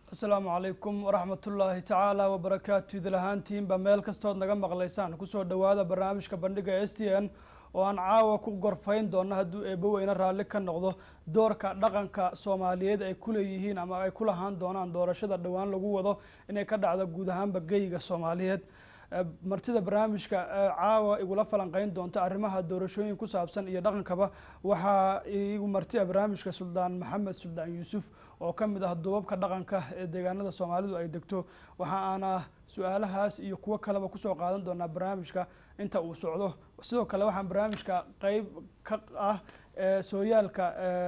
asalaamu calaykum waraxmatullaahi tacaala wabarakaatu idil ahaantiinba meel kastood naga maqlaysaan kusoo dhowaada barnaamijka bandhiga s t n oo aan caawa ku gorfayn doono hadduu eebbo weyne raalli ka noqdo doorka dhaqanka soomaaliyeed ay ku leeyihiin ama ay ku lahaan doonaan doorashada dhowaan lagu wado inay ka dhacdo guud ahaanba geyga soomaaliyeed martida barnaamijka caawa igula falanqeyn doonta arrimaha doorashooyin ku saabsan iyo dhaqankaba waxaa igu martia barnaamijka suldaan maxamed suldaan yuusuf oo ka mid ah duubabka dhaqanka ee deegaanada soomaalidu ay degto waxa aana su-aalahaas iyo kuwo kaleba kusoo qaadan doonaa barnaamijka inta uu socdo sidoo kale waxaan barnaamijka qeyb ka ah sooyaalka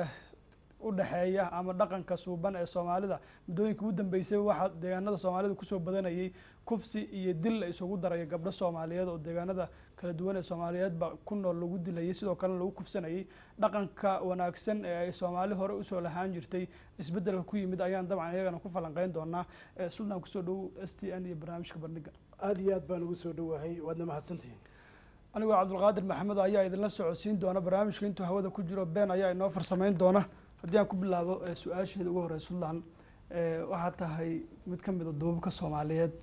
udhexeeya ama dhaqanka suuban ee soomaalida muddooyinka ugu dambeysay waxaa deegaanada soomaalida kusoo badanayay kufsi iyo dil la isugu daraya gabdho soomaaliyeed oo deegaanada kala duwan ee soomaaliyeedba ku nool lagu dilayay sidoo kalena lagu kufsanayay dhaqanka wanaagsan ee ay soomaali hore usoo lahaan jirtay isbedelka ku yimid ayaan dabcan iyagana ku falanqeyn doonaa suldaan kusoo dhow s t n iyo barnaamijka bandhiga aada iyo aad baan ugu soo dhowahay waadna mahadsantihiin anigoo cabdulqaadir maxamed ayaa idinla socodsiin doona barnaamijka intuu hawada ku jiro been ayaa inoo farsameyn doona haddii aan ku bilaabo su-aasheeda ugu horey suldaan waxaad tahay mid ka mid a duubabka soomaaliyeed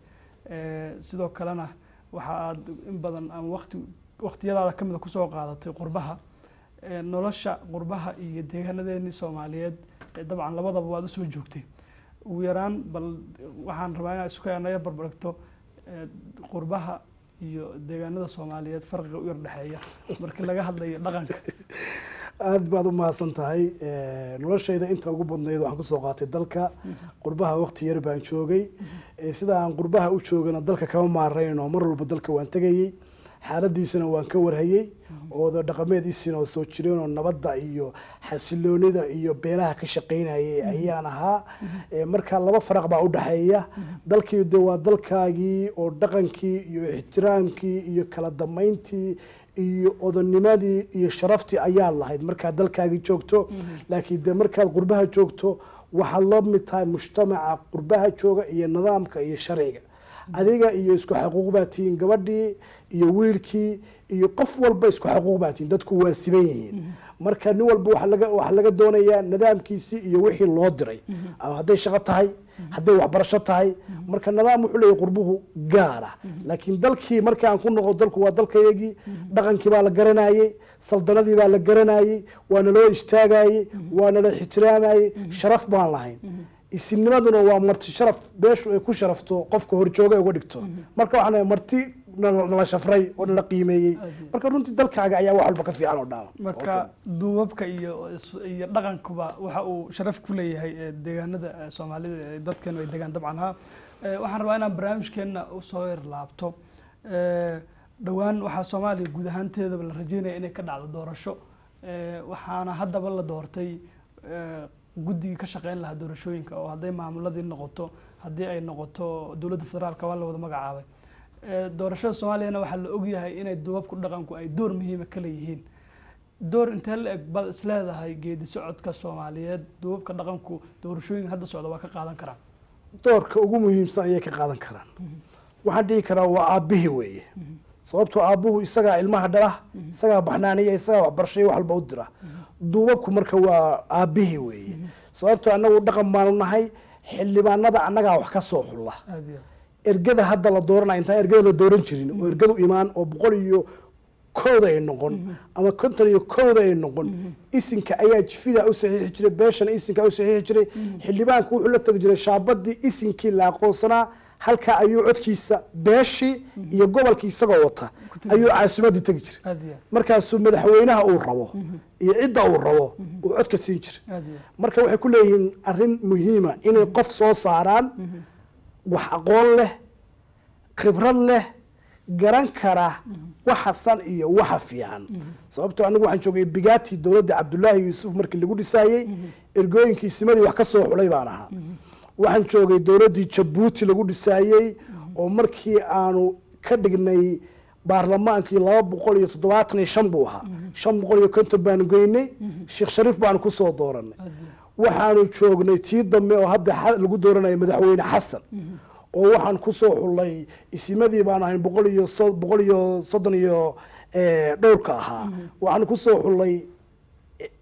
sidoo kalena waxa aad in badan ama wati waktiyadaada kamid a kusoo qaadatay qurbaha nolosha qurbaha iyo deegaanadeeni soomaaliyeed dabcan labadaba waad usoo joogtay ugu yaraan bal waxaan rabaa inaad isu keenaya barbaragto qurbaha iyo deegaanada soomaaliyeed farqiga u yar dhexeeya markii laga hadlayo dhaqanka aada baad u mahadsan tahay noloshayda inta ugu badnayd waxaan kusoo qaatay dalka qurbaha waqti yar baan joogay sida aan qurbaha u joogana dalka kama maarayn oo mar walba dalka waan tegayey xaaladiisana waan ka warhayey ooda dhaqameediisina oo soo jireen oo nabadda iyo xasiloonida iyo beelaha ka shaqaynayay ayaan ahaa marka laba faraq baa udhexeeya dalkii de waa dalkaagii oo dhaqankii iyo ixtiraamkii iyo kala damayntii iyo odanimadii iyo sharaftii ayaad lahayd markaad dalkaagii joogto laakiin de markaad qurbaha joogto waxaad la mid tahay mujtamaca qurbaha jooga iyo nidaamka iyo sharciga adiga iyo isku xaquuq baa tihiin gabadhii iyo wiilkii iyo qof walba isku xaquuq baa tihiin dadku waa siban yihiin marka nin walba waxaa laga doonayaa nidaamkiisii iyo wixii loo diray ama hadday shaqo tahay hadday waxbarasho tahay marka nidaam wuxuu leeyahy qurbuhu gaara laakiin dalkii markaan ku noqo dalku waa dalkayagii dhaqankii baa la garanayey saldanadii baa la garanayey waana loo istaagayey waana la ixtiraamayey sharaf baan lahayn isimnimaduna waa marti sharaf beeshu ay ku sharafto qofka horjooga uga dhigto marka waxaan marti nala shafray oo nala qiimeeyey marka runtii dalkaaga ayaa wax walba ka fiican oo dhaama marka duubabka iyo iyo dhaqankuba waxa uu sharaf ku leeyahay deegaanada soomaalida ee dadkeenu ay degaan dabcan ha waxaan rabaa inaan barnaamijkeena usoo yar laabto dhowaan waxaa soomaaliya guud ahaanteedaba la rajeynaya inay ka dhacdo doorasho waxaana haddaba la doortay guddigii ka shaqeyn lahaa doorashooyinka oo hadday maamuladii noqoto haddii ay noqoto dowladda federaalka waa la wada magacaabay doorashada soomaaliyana waxaa la ogyahay inay duubabku dhaqanku ay door muhiima ka leeyihiin door intee la eg baad isleedahay geedi socodka soomaaliyeed duubabka dhaqanku doorashooyinka hadda socda waa ka qaadan karaan doorka ugu muhiimsan ayay ka qaadan karaan waxaan dhihi karaa waa aabbihii weeye sababtoo aabbuhu isagaa ilmaha dhala isagaa baxnaaniya isagaa waxbarashaya wax walba u dira duubabku marka waa aabbihii weeye sababtoo annagu dhaqan baanu nahay xildhibaanada annagaa wax ka soo xulla ergada hadda la dooranaya intaan ergada la dooran jirin oo ergadu imaan oo boqol iyo kowda ay noqon ama konton iyo kowda ay noqon isinka ayaa jifida u saxiixi jiray beeshana isinka u saxiixi jiray xildhibaanku wuxuu la tegi jiray shaabadii isinkii la aqoonsanaa halkaa ayuu codkiisa beeshii iyo gobolkii isagoo wata ayuu caasimadii tegi jiray markaasuu madaxweynaha uu rabo iyo cidda uu rabo uu codka siin jiray marka waxay ku leeyihiin arrin muhiima inay qof soo saaraan wax aqoon leh khibrad leh garan kara waxa san iyo waxa fiican sababtoo anigu waxaan joogay bigati dowladda cabdullaahi yuusuf markii lagu dhisaayey ergooyinkii simadii wax ka soo xulay baan ahaa waxaan joogay dowladdii jabuuti lagu dhisaayey oo markii aanu ka dhignay baarlamaankii laba boqol iyo toddobaatan iyo shan buu ahaa shan boqol iyo konton baanu geynay sheekh shariif baanu kusoo dooranay waxaanu joognay tii dambe oo hadda lagu dooranayo madaxweyne xasan oo waxaan kusoo xullay isimadii baan ahayn boqol iyo boqol iyo soddon iyo dhowrka ahaa waxaan kusoo xullay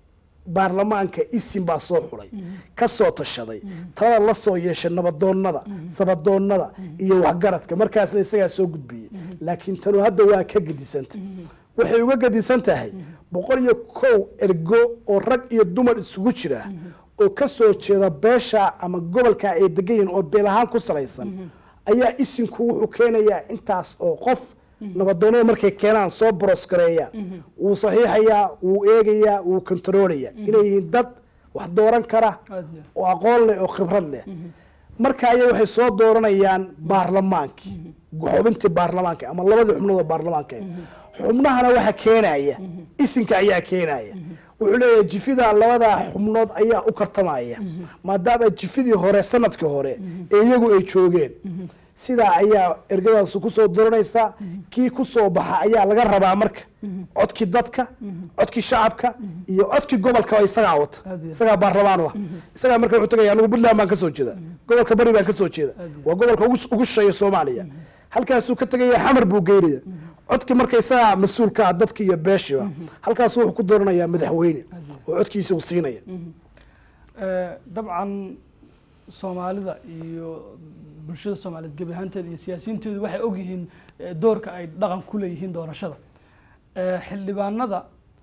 baarlamaanka isin baa soo xulay ka soo tashaday talada la soo yeeshay nabadoonnada sabadoonnada iyo waxgaradka markaasna isagaa soo gudbiyey laakiin tanu hadda waa ka gedisanta waxay uga gedisan tahay boqol iyo kow ergo oo rag iyo dumar isugu jira oo ka soo jeeda beesha ama gobolka ay degan yihiin oo beel ahaan ku salaysan ayaa isinku wuxuu keenayaa intaas oo qof nabadoonnada markay keenaan soo borosgareeyaan wuu saxiixayaa wuu eegayaa wuu kontaroolayaa inay yihiin dad wax dooran kara aad iyo oo aqoon leh oo khibrad leh marka ayaa waxay soo dooranayaan baarlamaankii xubintii baarlamaanka ama labadii xubnood oo baarlamaanka ahayd. xubnahana waxa keenaya isinka ayaa keenaya wuxuu leeyahay jifida labadaa xubnood ayaa u kartamaya maadaama jifidii hore sanadkii hore ee iyagu ay joogeen sidaa ayaa ergadaasu kusoo dooranaysaa kii kusoo baxa ayaa laga rabaa marka codkii dadka codkii shacabka iyo codkii gobolka isagaa wata Aad iyo. isagaa baarlamaan u ah isagaa marka wuxuu tagaya anigu puntland baan kasoo jeeda gobolka bari baan kasoo jeeda Aad iyo. waa gobolka ugu ugu shisheeya soomaaliya halkaasuu ka tegaya xamar buu geynaya codkii marka isagaa mas-uul ka ah dadki iyo beeshiba halkaasuu wuxuu ku dooranayaa madaxweyne oo codkiisa uu siinaya Eh, dabcan soomaalida iyo bulshada soomaaliyeed gebi ahaanteeda iyo siyaasiyiinteedu waxay ogyihiin eh, doorka ay dhaqan ku leeyihiin doorashada Eh, xildhibaanada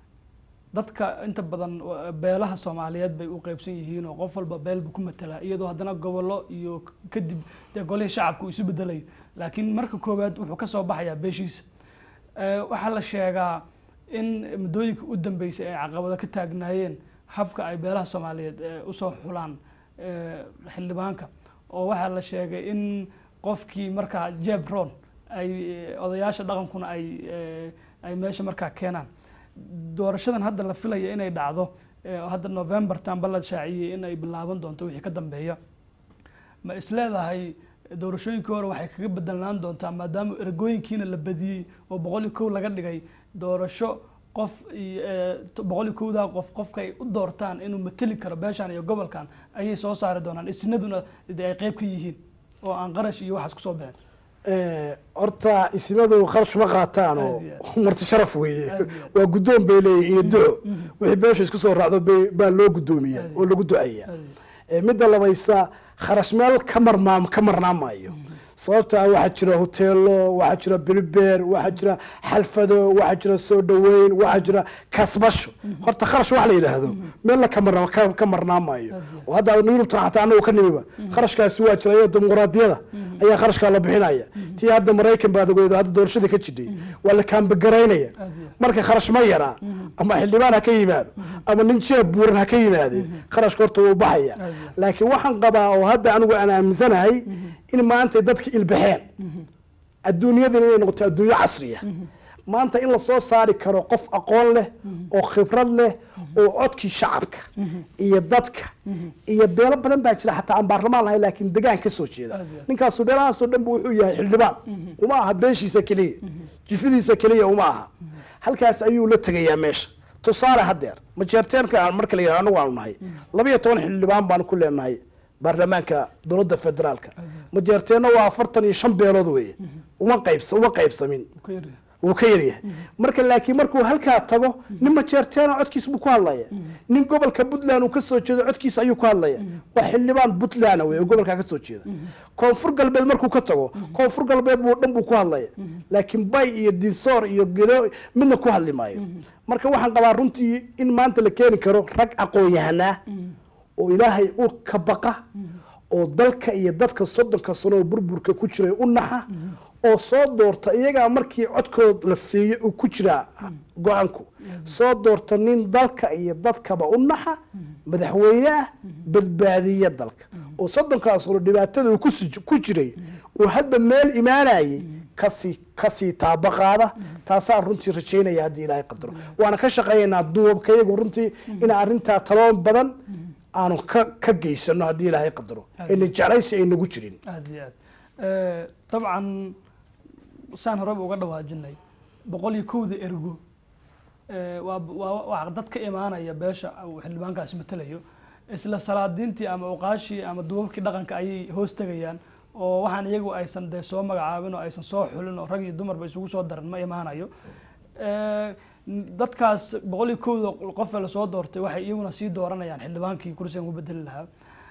dadka inta badan wa- beelaha soomaaliyeed bay u qeybsan yihiin oo qof walba beel buu ku matelaa iyadoo haddana gobollo iyo k- kadib dee golihii shacabka uu isu bedelayo laakiin marka koowaad wuxuu ka soo baxayaa beeshiisa Eh, waxaa la sheegaa in muddooyinka u dambeysay ay caqabado ka taagnaayeen habka ay beelaha soomaaliyeed eh, usoo xulaan eh, xildhibaanka oo waxaa la sheegay in qofkii markaa jebron ay eh, odayaasha dhaqankuna ay eh, ay meesha markaa keenaan doorashadan hadda la filaya inay dhacdo eh, hadda november tanba la shaaciyey in ay bilaaban doonto wixii ka dambeeya ma isleedahay doorashooyinkii hore waxay kaga bedelaan doontaa maadaama ergooyinkiina la badiyey oo boqol iyo kow laga dhigay doorasho qof iyo, eh, t- boqol iyo kowdaa qof qofka ay u doortaan inuu mateli karo beeshan iyo gobolkan ayay soo saari doonaan isnaduna dee ay qeyb ka yihiin oo aan qarash iyo waxaas kusoo bixin Eh, horta isimadu kharash ma qaataan oo Aad marti sharaf weeye Aad iyo aad. waa guddoon bay leeyihin iyo duco wixii beesha isku soo raacdo bay- baa loo guddoomiya Aad iyo oo lagu duceeya Aad iyo. Eh, midda labaysa kharash meel ka marmaam ka marnaan maayo sababta ah waxaa jira hoteelo waxaa jira beribeer waxaa jira xalfado waxaa jira soo dhaweyn waxaa jira kasbasho horta kharash wax la yidhaahdo meelna ka marna ka ka marnaan maayo oo hadda yurubta xataa anagu ka nimiba kharashkaasi waa jira iyo dimuqraadiyada ayaa kharashkaa la bixinaya tii hadda maraykan baad ogeydo hadda doorashada ka jidhay waa la kaambagaraynaya Aad iyo. marka kharash ma yaraa ama xildhibaan ha ka yimaado ama nin jeeb buuran ha ka yimaadee kharashka horta wuu baxaya Aad iyo. laakiin waxaan qabaa oo hadda anigu aan aaminsanahay in maanta dadka ilbaxeen adduunyadan inay noqoto adduunyo casriya maanta in lasoo saari karo qof aqoon leh oo khibrad leh oo codkii shacabka iyo dadka iyo beelo badan baa jira xataa aan baarlamaan lahayn laakiin degaan ka soo jeeda Aad iyo aad. ninkaasu beelahaasoo dhan bu wuxuu yahay xildhibaan uma aha beeshiisa keliya jifidiisa keliya uma aha halkaas ayuu la tegayaa meesha tusaale haddeer majeerteenka aan marka la yidhahdo anagu aanu nahay labiyo toban xildhibaan baanu ku leenahay baarlamaanka dowladda federaalka majeerteenna waa afartan iyo shan beelood weeye uma qaybs uma qaybsamin Ka yar yahay. wuu ka yaryahay marka laakiin markuu halkaa tago nin majeerteena codkiisa buu ku hadlaya nin gobolka puntland uu kasoo jeedo codkiisa ayuu ku hadlaya waa xildhibaan puntland wey oo gobolkaa kasoo jeeda koonfur galbeed markuu ka tago koonfur galbeed buu dhan buu ku hadlaya laakiin bay iyo disoor iyo gedo midna ku hadli maayo marka waxaan qabaa runtii in maanta la keeni karo rag aqoon-yahanaa oo ilaahay u ka baqa oo dalka iyo dadka soddonka sano oo burburka ku jiray u naxa oo soo doorta iyagaa markii codkood la siiyo uu ku jiraa go-aanku soo doorta nin dalka iyo dadkaba u naxa madaxweyne ah badbaadiya dalka oo soddonkaa sano dhibaatada uu kusi- ku jiray uu hadba meel imaanayay kasii kasii taabaqaada taasaan runtii rajaynaya haddii ilaahay qadaro waana ka shaqeeyaynaa duubabkayagu runtii inaan arrintaa taloon badan aanu ka ka geysano haddii ilaahay qadaro ayna jeclaysi ay nagu jirin aad iyo aad Eh, dabcan saan horeba uga dhawaajinay boqol iyo kowda ergo eh, waa waa waa dad ka imaanaya beesha uu xildhibaankaasi matalayo isla salaadiintii ama uqaashii ama duubabkii dhaqanka ayay hoos tegayaan oo waxaan iyagu aysan dee soo magacaabin oo aysan soo xulin oo rag iyo dumarba isugu soo daran ma imaanayo Eh, dadkaas boqol iyo kowda qof ee lasoo doortay waxay iyaguna sii dooranayaan xildhibaankii kursigan ku bedeli lahaa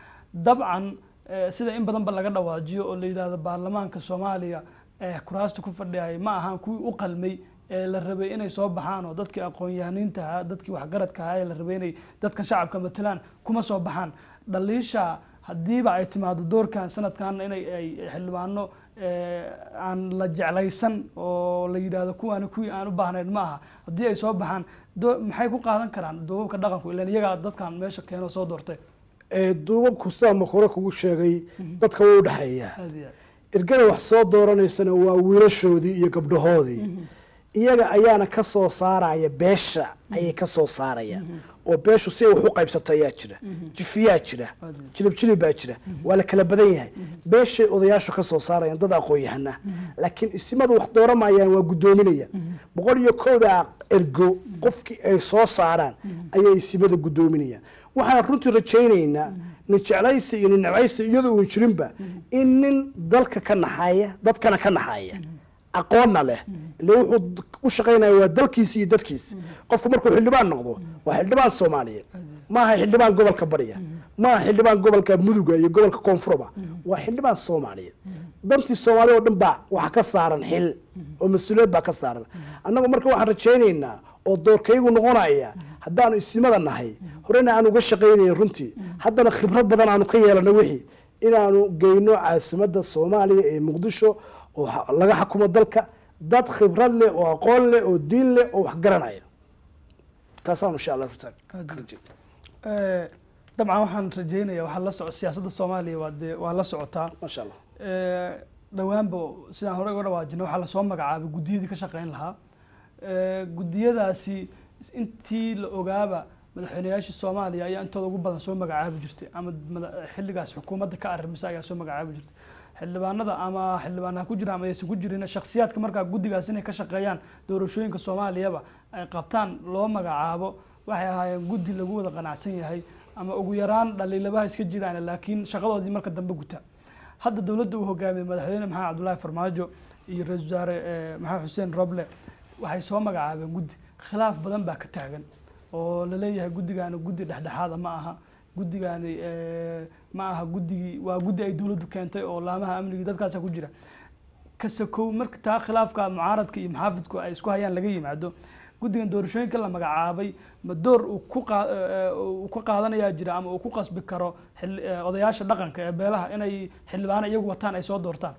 dabcan eh, sida in badan ba laga dhawaajiyo oo la yidhaahdo baarlamaanka soomaaliya ee kuraasta ku fadhiyay ma ahan kuwii u qalmay ee la rabay inay soo baxaan oo dadkii aqoon-yahaniinta ahaa dadkii waxgaradka ahaa ee la rabay inay dadkan shacabka matalaan kuma soo baxaan dhaliisha haddiiba ay timaado doorkan sanadkan inay ay xildhibaano eh, aan la jeclaysan oo la yidhaahdo kuwaani kuwii aan u baahnayn ma aha haddii ay soo baxaan do- maxay ku qaadan karaan duubabka dhaqanku ilan iyagaa dadkan meesha keeno soo doortay ee duubabku sidaa makore kugu sheegay dadka way u dhexeeyaa aad iyo aad ergada wax soo dooranaysana waa wiilashoodii iyo gabdhahoodii iyaga ayaana ka soo saaraya beesha ayay ka soo saarayaan oo beeshu si ay wax u qaybsato ayaa jira jifiyaa jira Aad iyo jilib jilib baa jira waa la kala badan yahay beeshay odayaashu ka soo saarayaan dad aqoon-yahana laakiin isimadu wax dooramayaan waa guddoominaya boqol iyo kowda ergo qofkii ay soo saaraan ayay isimada guddoominayaan waxaan runtii rajaynaynaa nin jeclaysi iyo nin necbaysi iyadoo uun jirinba in nin dalka ka naxaya dadkana ka naxaya aqoonna leh ile wuxuu u shaqaynaya waa dalkiisi iyo dadkiisi qofku markuu xildhibaan noqdo waa xildhibaan soomaaliyeed maaha xildhibaan gobolka bariya maaha xildhibaan gobolka muduga iyo gobolka koonfurba waa xildhibaan soomaaliyeed dantii soomaaliya oo dhan baa waxa ka saaran xil oo mas-uuliyad baa ka saaran annagu marka waxaan rajaynaynaa oo doorkaygu noqonaya haddaanu isimada nahay horena aan uga shaqaynayn runtii haddana khibrad badan aanu ka yeelano wixii inaanu geyno caasimadda soomaaliya ee muqdisho oo ha- laga xakumo dalka dad khibrad leh oo aqoon leh oo diin leh oo wax garanaya taasaanu insha allah rutaan Aad ka iyo- rajayna. Eh, dabcan waxaan rajeynaya waxaa la soco siyaasadda soomaaliya waa dee waa la socotaa maasha allah Eh, dhowaanba sidaan hore uga dhawaajino waxaa lasoo magacaabay guddiyadii ka shaqeyn lahaa Eh, guddiyadaasi intii la ogaaba madaxweyneyaashii soomaaliya ayaa intooda ugu badan soo magacaabi jirtay ama mada- xilligaas xukuumadda ka arrimisa ayaa soo magacaabi jirtay xildhibaanada ama xildhibaanaha ku jira ama aysan ku jirin shakhsiyaadka markaa guddigaas inay ka shaqeeyaan doorashooyinka soomaaliyaba ay qabtaan loo magacaabo waxay ahaayeen guddi lagu wada qanacsan yahay ama ugu yaraan dhaliilabaha iska jiraan laakiin shaqadoodii marka dambe guta hadda dowladda uu hogaamiyey madaxweyne maxamed cabdullaahi farmaajo iyo ra-iisul wasaare eh, maxamed xuseen roble waxay soo magacaabeen guddi khilaaf badan baa ka taagan oo la leeyahay guddigaani guddi dhexdhexaada ma aha guddigaani eh, ma aha guddigii waa guddi ay dowladdu keentay oo laamaha amnigii dadkaasa ku jira kasakow marka taa khilaafka mucaaradka iyo maxaafidku ay isku hayaan laga yimaado guddigan doorashooyinka la magacaabay ma door uu ku qaa- eh, eh, uu ka qaadanayaa jira ama uu ku qasbi karo xil- eh, odayaasha dhaqanka ee beelaha inay xildhibaano iyagu wataan ay soo doortaan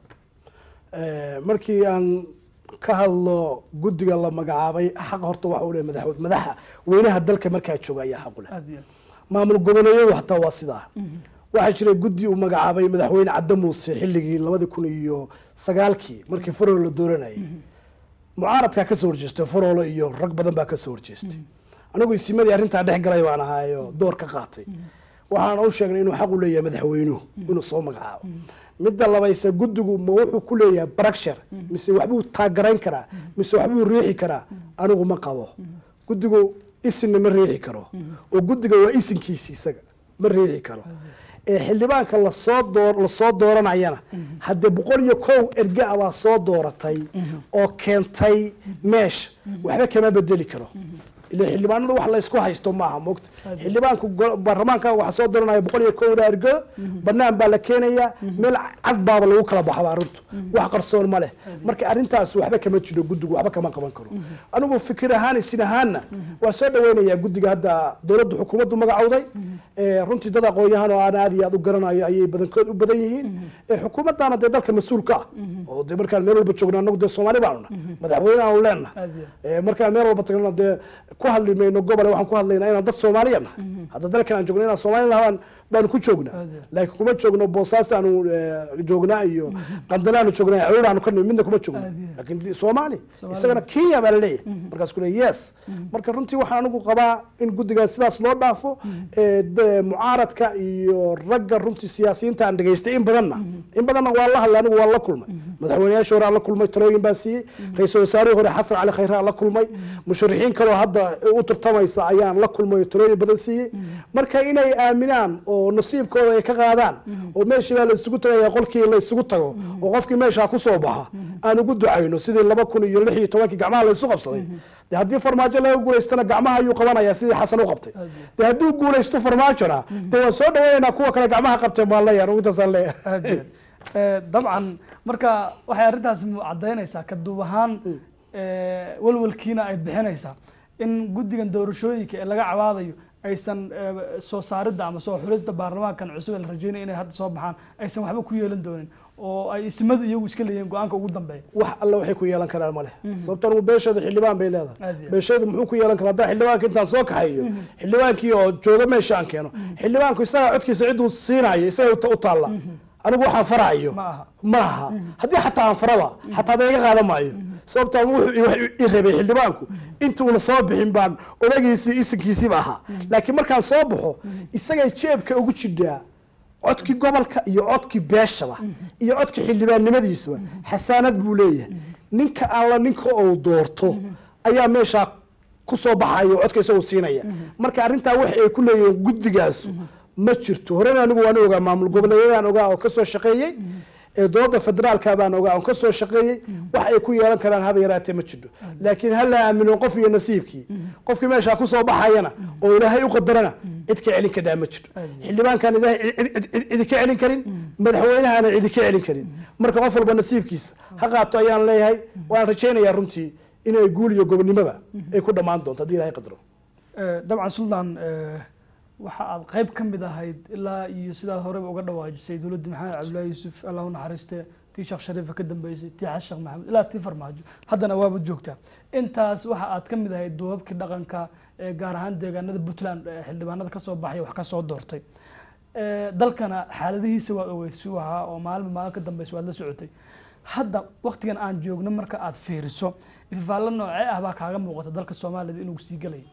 Eh, markii aan ka hadlo guddiga la magacaabay xaq horta waxa uu leeyahay madaxwe- madaxa weynaha dalka markaa jooga ayaa xaq u leh aad iyo maamul goboleedyadu hataa waa sidaa waxaa jiray guddi uu magacaabay madaxweyne cadde muuse xilligii labadi kun iyo sagaalkii markii farol la dooranayay mucaaradkaa kasoo horjeestay farolo iyo rag badan baa kasoo horjeestay anigu isimadii arrintaa dhex galay baan ahaayo door ka qaatay waxaan u sheegnay inuu xaq u leeyahay madaxweynuhu inuu soo magacaabo midda labayse guddigu ma wuxuu ku leeyahay barakshar mise waxbuu taagarayn karaa mise waxbuu riixi karaa anigu ma qabo guddigu isinna ma riixi karo oo guddiga waa isinkiisi isaga ma riixi karo ee xildhibaanka lasoo door lasoo dooranayana haddee boqol iyo kow erge ah baa soo dooratay oo keentay meesha waxba kama bedeli karo ila xildhibaanada wax laysku haysto maaha mogta xildhibaanku go- baarlamaanka waxa soo dooranaya boqol iyo kowda ergo banaan baa la keenayaa meel cad baaba lagu kala baxaba arrintu wax qarsoon ma leh marka arrintaas waxba kama jiro guddigu waxba kama qaban karo anigu fikir ahaan isin ahaanna waa soo dhaweynayaa guddiga hadda dowladdu xukuumaddu magacowday ee runtii dad aqoon-yahan oo aan aad iyo aad u garanayo ayay badankood u badan yihiin ee xukuumaddaana dee dalka mas-uulka ah oo dee markaan meel walba joogna anagu dee soomaali baanuna madaxweyne aanu leenahay aad iyo Ee, markaan meel walba tagnana dee ku hadli mayno gobole waxaan ku hadlaynaa inaan dad soomaaliya nahay hadda dalkan aan joogno inaan soomaali nahaan baanu ku joognaa Aad iyo. laakiin kuma joogno boosaas aanu eh, joognaa iyo qandale aanu joognaa cawir aanu ka nimi midna kuma joogno Aad iyo. laakiin di- soomaali Soomaali. isagana kenya baa laleeyahay markaas ku leeyahay yes marka runtii waxaan anigu qabaa in guddigaas sidaas loo dhaafo ee, de- mucaaradka iyo ragga runtii siyaasiyiinta aan dhegaystay in badanna in badanna waa la hadlay anigu waa la kulmay madaxweyneyaashii hore aan la kulmay talooyin baan siiyey ra-iisul wasaarihii hore xasan cali khayre aan la kulmay musharixiin kaloo hadda u tartamaysa ayaan la kulmay oo talooyin badan siiyey marka inay aaminaan oo nasiibkooda ay ka qaadaan oo meeshii baa la isugu tagaya qolkii la isugu tago oo qofkii meeshaa kusoo baxa aan ugu ducayno sidii laba kun iyo lix iyo tobankii gacmaha la isu qabsaday de haddii farmaajo laga guulaystana gacmaha ayuu qabanaya sidii xasan u qabtay de hadduu guulaysto farmaajona de waan soo dhaweynaynaa kuwa kale gacmaha qabteen baan leeyahay anigu intaasaan leeyahay aad iyo aad Eh, dabcan marka waxay arrintaasi cadaynaysaa ka duub ahaan eh, walwalkiina ay bixinaysaa in guddigan doorashooyinka ee laga cabaadayo aysan eh, soo saaridda ama soo xulista baarlamaankan cusub ee la rajeynaya inay hadda soo baxaan aysan waxba ku yeelan doonin oo ay ismadu iyagu iska leeyihiin go-aanka ugu dambeeya wax alle waxay ku yeelan karaan male sababto anigu beesheedu xildhibaan bay leedahay Aad iyo aad. beesheedu muxuu ku yeelan karaa haddaa xildhibaanka intaan soo kaxayo xildhibaankii oo jooga meesha aan keeno xildhibaanku isagaa codkiisa cidduu siinayo isaga u ta- u taalla anigu waxaan farayo Ma aha. ma aha haddii xataa aan faraba xataa da iga qaadan maayo sababto ama wuxuu i- wax i rabay xildhibaanku intuuna soo bixin baan odagiisii isinkiisiiba ahaa laakiin markaan soo baxo isagay jeebka ugu jidhaa codkii gobolka iyo codkii beeshaba iyo codkii xildhibaannimadiisuba xasaanad buu leeyahay ninka alla ninka uu doorto ayaa meeshaa ku soo baxaya oo codka isagoo siinaya marka arrintaa wax ay ku leeyihiin guddigaasu ma jirto horena anigu waan ogaa maamul goboleedyadaan ogaa oo kasoo shaqeeyey ee dooda federaalka baan ogaa oo kasoo shaqeeyey wax ay ku yeelan karaan haba yaraatee ma jirto laakiin ha la aamino qof iyo nasiibkii qofkii meeshaa kusoo baxayana oo ilaahay u qadarana cid ka celin kadhaa ma jirto xildhibaankaan ilaahay cid- cid- cid- cidi ka celin karin madaxweynahana cidi ka celin karin marka qof walba nasiibkiisa ha qaato ayaan leeyahay waan rajaynayaa runtii inay guul iyo gobonimoba ay ku dhammaan doonto haddii ilaahay qadaro Eh, dabcan sultan eh, waxa aad qayb ka mid ahayd ilaa iyo sidaad horeba uga dhawaajisay dowladda maxamed cabdullaahi yuusuf allah u naxariiste tii sheekh shariifa ka dambeysay tii xasan sheekh maxamed ilaa tii farmaajo haddana waaba joogtaa intaas waxa aad ka mid ahayd duubabkii dhaqanka ee gaar ahaan deegaanada puntland ee xildhibaanada kasoo baxay wax kasoo doortay Eh, dalkana xaaladihiisa waad ogeysi u ahaa oo maalinba maalin ka dambeysa waad la socotay hadda waktigan aan joogno marka aad fiiriso ififaallo noocee ah baa kaaga muuqata dalka soomaalida inuu sii gelayo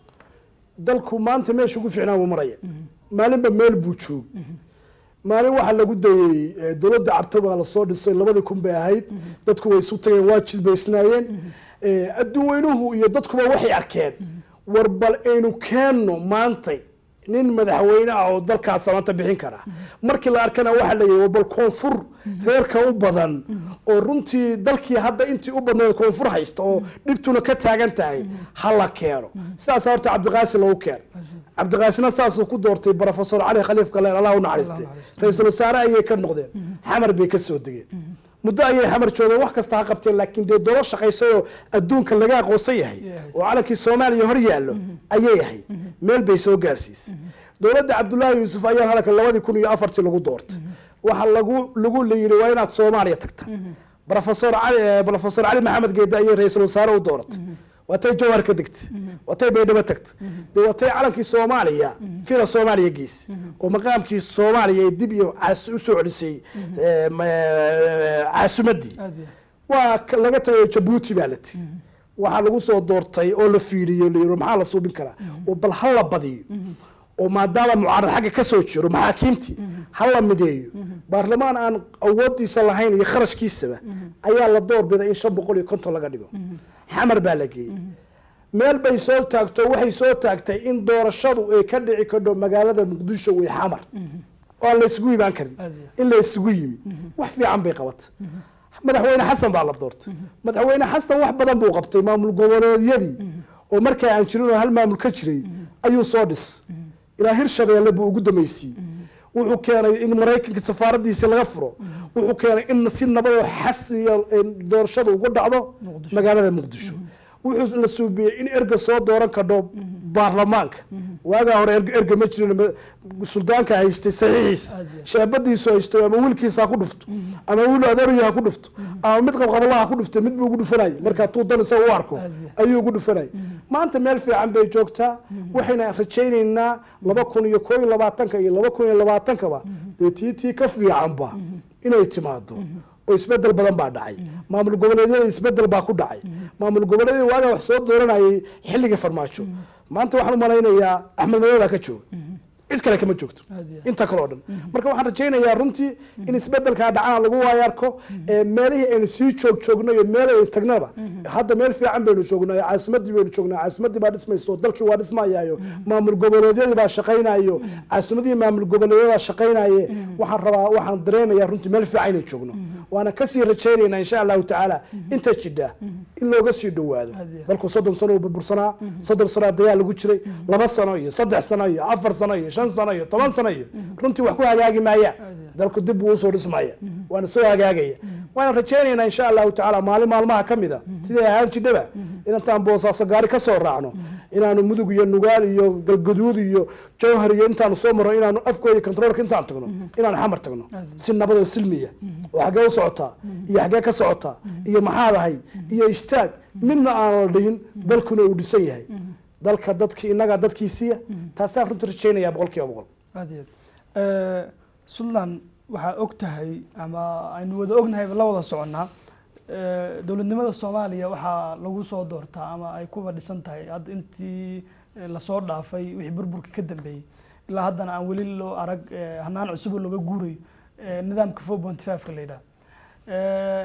dalku maanta meesha ugu fiicnaa buu maraya maalinba meel buu joog maalin waxaa lagu dayey eh, dowladda carto baa lasoo dhisay labadii kun bay ahayd dadku way isu tageen waa jilbaysnaayeen Eh, adduun weynuhu iyo dadkuba waxay arkeen war bal aynu keenno maantay nin madaxweyne ah oo dalkaas maanta bixin kara markii la arkana waxaa la yihi bal koonfur reerka u badan oo runtii dalkii hadda intii u badnayd koonfur haysta oo dhibtuna ka taagan tahay ha la keeno sidaas horta cabdiqaasi loogu keenay cabdiqaasina saasuu ku doortay brofesor cali khaliif galeen allah u naxariistay ra-iisul wasaare ayay ka noqdeen xamar bay ka soo degeen muddo ayay xamar joogeen wax kasta ha qabteen laakiin dee dolo shaqaysayoo adduunka laga aqoonsan yahay oo calankii soomaaliya hor yaallo ayay ahayd meel bay soo gaarsiisay dowladda cabdullaahi yuusuf ayaa halkan labadii kun iyo afartii lagu doortay waxaa lagu lagu la yidhi waa inaad soomaaliya tagta brofesor cali eh, brofesor cali maxamed geedde ayay ra-iisul wasaare u dooratay waatay jawhar ka degtay waatay baydhabo tagtay dee waatay calankii soomaaliya fila soomaaliya geys oo maqaamkii soomaaliya ee dib iyo caas usoo celisay eh, ma- eh, caasimadii aad iyo waa ka- laga tagay jabuuti baa la tigi waxaa lagu soo doortay oo la fiiriyo la yiri maxaa la suubin karaa oo bal ha la badiyo oo maadaama mucaarad xagga ka soo jiro maxaakiimtii ha la mideeyo baarlamaan aan awoodiisa lahayn iyo kharashkiisaba ayaa la doorbiday in shan boqol iyo konton laga dhigo xamar baa la geeyey meel bay soo taagto waxay soo taagtay in doorashadu ay ka dhici kadho magaalada muqdisho way xamar oo aan la isugu imaan karin Aad iyo in la isugu yimi wax fiican bay qabatay madaxweyne xasan baa la doortay madaxweyne xasan wax badan buu qabtay maamul goboleedyadii oo markaa aan jirin oo hal maamul ka jiray ayuu soo dhis ilaa hirshabeelle buu ugu dameysiiyey wuxuu keenay in maraykanka safaaradiisi laga furo wuxuu keenay in si nabadoo xasiya doorashada ugu dhacdo Muqdisho. magaalada muqdisho wuxuu la suubiyey in erga soo dooran kadho baarlamaanka waagaa hore erga erga ma jirin ma- suldaanka haystay saxiixiisa Aad iyo. shaabadiisu haysto ama wiilkiisa ha ku dhufto ama wiil adeeryo ha ku dhufto ama mid qabqabalaha ha ku dhufto mid buu ugu dhufanayay markaa tuu dan isaga u arko Aad iyo. ayuu ugu dhufanayay maanta meel fiican bay joogtaa waxayna rajaynaynaa laba kun iyo koo iyo labaatanka iyo laba kun iyo labaatankaba dee tii tii ka fiicanba inay timaado oo isbedel badan baa dhacay maamul goboleedyada isbedel baa ku dhacay maamul goboleedyada waagaa wax soo dooranayay xilliga farmaajo maanta waxaan u malaynayaa axmed madooda ka jooga cid kale kama joogto Aad iyo aad. inta kale oo dhan marka waxaan rajaynayaa runtii in isbedelkaa dhacana lagu waayarko ee meelihii aynu sii joog joogno iyo meel aynu tagnaba hadda meel fiican baynu joognaa caasimadii baynu joognaa caasimadii baa dhismayso dalkii waa dhismayaayo maamul goboleedyadii baa shaqaynayo caasimadii maamul goboleedyada shaqaynaye waxaan rabaa waxaan dareemayaa runtii meel fiican inay joogno waana kasii rajaynaynaa insha allahu tacaala inta jidha in looga sii dhowaado Aad iyo aad. dalku soddon sano uu burbursanaa soddon sano dagaal lagu jiray laba sano iyo saddex sano iyo afar sano iyo shan sano iyo toban sano iyo runtii wax ku hagaagi maayaan dalku dib buu usoo dhismaya waana soo hagaagaya waana rajaynaynaa insha allahu tacaala maalin maalmaha ka mid a siday ahaan jidhaba inantaan boosaaso gaari ka soo raacno inaanu mudug iyo nugaal iyo galgaduud iyo jawhar iyo intaanu soo marno inaanu afkooda controolka intaan tagno inaanu xamar tagno si nabad oo silmiya oo xaggee u socotaa iyo xaggee ka socotaa iyo maxaad ahay iyo istaag midna aan la dhihin dalkuna uu dhisan yahay dalka dadki innaga dadkiisiiya taasaan runtii rajaynayaa boqol kiiba boqol aad iyo aad suntland waxaa og tahay ama aynu wada ognahay la wada soconnaa eh, dowladnimada soomaaliya waxaa lagu soo doortaa ama ay kuba dhisan tahay hadda intii eh, lasoo dhaafay wixii burburkii ka dambeeyey ilaa haddana aan weli loo arag eh, hanaan cusub oo looga guurayo eh, nidaamka four point five-ka la yidhaha Eh,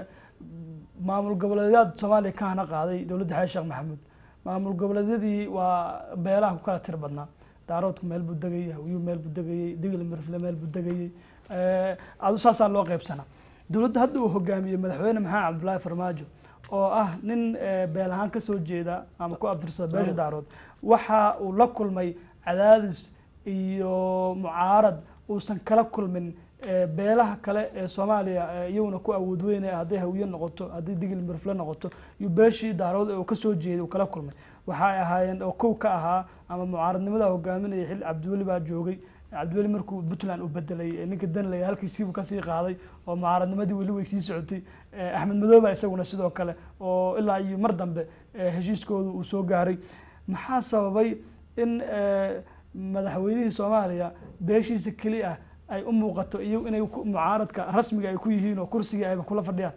maamul goboleedyada soomaaliya ka hana qaaday dowladda xasan sheekh maxamuud maamul goboleedyadii waa beelaha ku kala tir badnaa daaroodku meel buu degayay hawyuu meel buu degayay digil mirfle meel buu degayay Eh, adu saasaa loo qaybsanaa dowladda hadda uu hogaamiyey madaxweyne maxamed cabdullaahi farmaajo oo ah nin eh, beel ahaan ka soo jeeda ama ku abtirsada beesha daarood waxa uu la kulmay cadaadis iyo mucaarad uusan kala kulmin eh, beelaha kale ee soomaaliya eh, iyaguna ku awood weynaya hadday hawiye noqoto hadday digil mirfle noqoto iyo beeshii daarood ee uu kasoo jeeday uu kala kulmay waxay ahaayeen oo kow ka ahaa ama mucaaradnimada hogaaminaya xil cabdiweli baa joogay cabdiweli markuu puntland uu bedelay ee ninka danley halkiisiibuu kasii qaaday oo mucaaradnimadii weli way sii socotay Eh, axmed madooba isaguna sidoo kale oo ilaa iyo mar dambe eh, heshiiskooda uu soo gaaray maxaa sababay in eh, madaxweynihii soomaaliya beeshiisa keli ah ay u muuqato iyo inay ku- mucaaradka rasmiga ay ku yihiin oo kursigii ayba kula fadhiyaan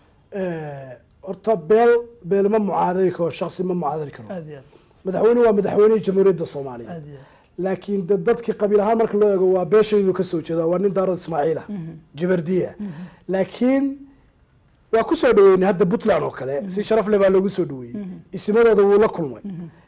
horta beel beel ma mucaadari karo shaksi ma mucaadari karo aad iyo madaxweyne waa madaxweynihii jamhuuriyadda soomaaliya aad aad iyo laakiin de dadkii qabiil ahaan marka loo eego waa beeshaydu ka soo jeeda waa nin daarood ismaaciil ah jabardiya laakiin waa ku soo dhaweynay hadda puntland oo kale si sharaf leh baa loogu soo dhaweeyey isimadooda wuu la kulmay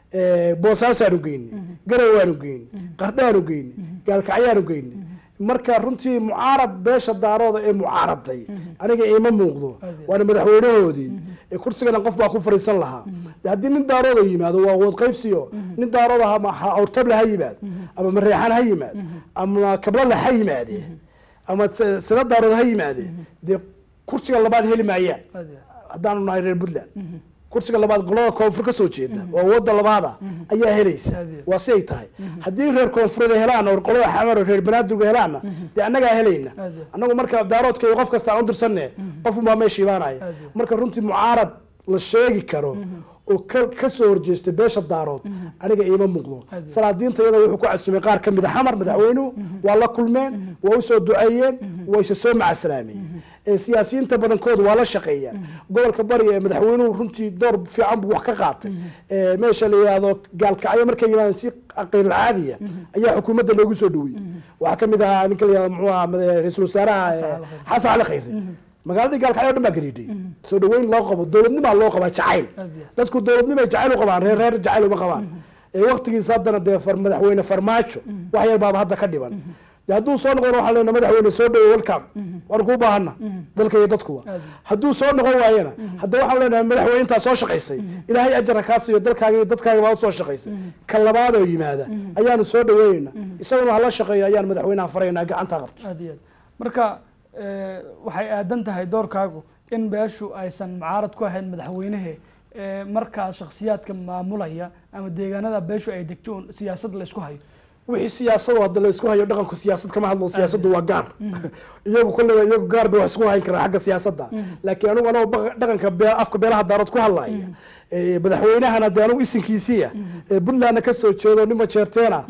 boosaasaanu geynay garawaanu geynay qardhaanu geynay gaalkacyaanu geynay marka runtii mucaarad beesha daarooda ee mucaaraday aniga iima muuqdo waana madaxweynahoodii ee kursigana qof baa ku fariisan lahaa de haddii nin daarooda yimaado waa wood qaybsiyo nin daarooda ama ha- awrtable ha yimaado ama mareexan ha yimaado ama kablala ha yimaade ama s- sida daarood ha yimaade dee kursiga labaad heli maayaan aad iyo haddaanu nahay reer puntland kursiga labaad golada koonfur ka soo jeeda oo wadda labaada ayaa helaysa Aad iyo. waa si ay tahay haddii reer koonfureed ay helaan oo qolada xamar oo reer banaadirga helaanna dee annagaa helayna Aad iyo. annagu marka daaroodka iyo qof kasta aan u dirsanne qofun baa meesha imaanaya Aad iyo. marka runtii mucaarad la sheegi karo oo ka ka soo horjeesta beesha daarood aniga iima muuqdo Aad iyo. salaadiinta iyada wuxuu ku casumay qaar ka mid a xamar madaxweynuhu waa la kulmeen waa usoo duceeyeen waa isa soo macasalaameen ee siyaasiyiinta badankoodu waa la shaqeeyaan gobolka bari ee madaxweynuhu runtii door fiican buu wax ka qaatay ee meesha la yidhaahdo gaalkacyo markay yimaadeen si qiil caadiya ayaa xukuumadda loogu soo dhaweeyey waxaa ka mid ahaa ninka la yidhahdo muxuu ahaa mada- ra-iisul wasaaraha ee, xasan cali khayre magaaladii gaalkacyo o dhan baa gariidhay soo dhaweyn loo qabo dowladnimaa loo qabaa jacayl Aad iyo. dadku dowladnimay jacayl u qabaan reer reer jacayl uma qabaan ee waqtigiisa haddana dee far- madaxweyne farmaajo wax yar baaba hadda ka dhiban de hadduu soo noqon waxaa lena madaxweyne soo dhawo welcome waan kuu baahana dalka iyo dadkuba Aad. hadduu soo noqon waayana hadda waxaan leenahay madaxweyne intaa soo shaqaysay ilaahay ajara kaa siiyo dalkaaga iyo dadkaaga baa usoo shaqaysay ka labaad oo yimaada ayaanu soo dhaweynayna isaguna hala shaqeeyo ayaan madaxweynaha faraynaa gacantaa qabto aad iyo aad marka eh, waxay aadan tahay doorkaagu in beeshu aysan mucaarad ku ahayn madaxweynehe eh, markaa shakhsiyaadka maamulaya ama deegaanada beeshu ay degto un siyaasad la isku hayo wixii siyaasado hadda la isku hayo dhaqanku siyaasad kama hadlo siyaasaddu waa gaar iyagu kolleyba iyagu gaar bay wax isku hayn karaan xagga siyaasadda laakiin anigu anoo baqa- dhaqanka bee- afka beelaha daarood ku hadlaya ee, madaxweynahana dee anigu isinkiisiiya ee puntlandna ka soo jeedo nima jeerteena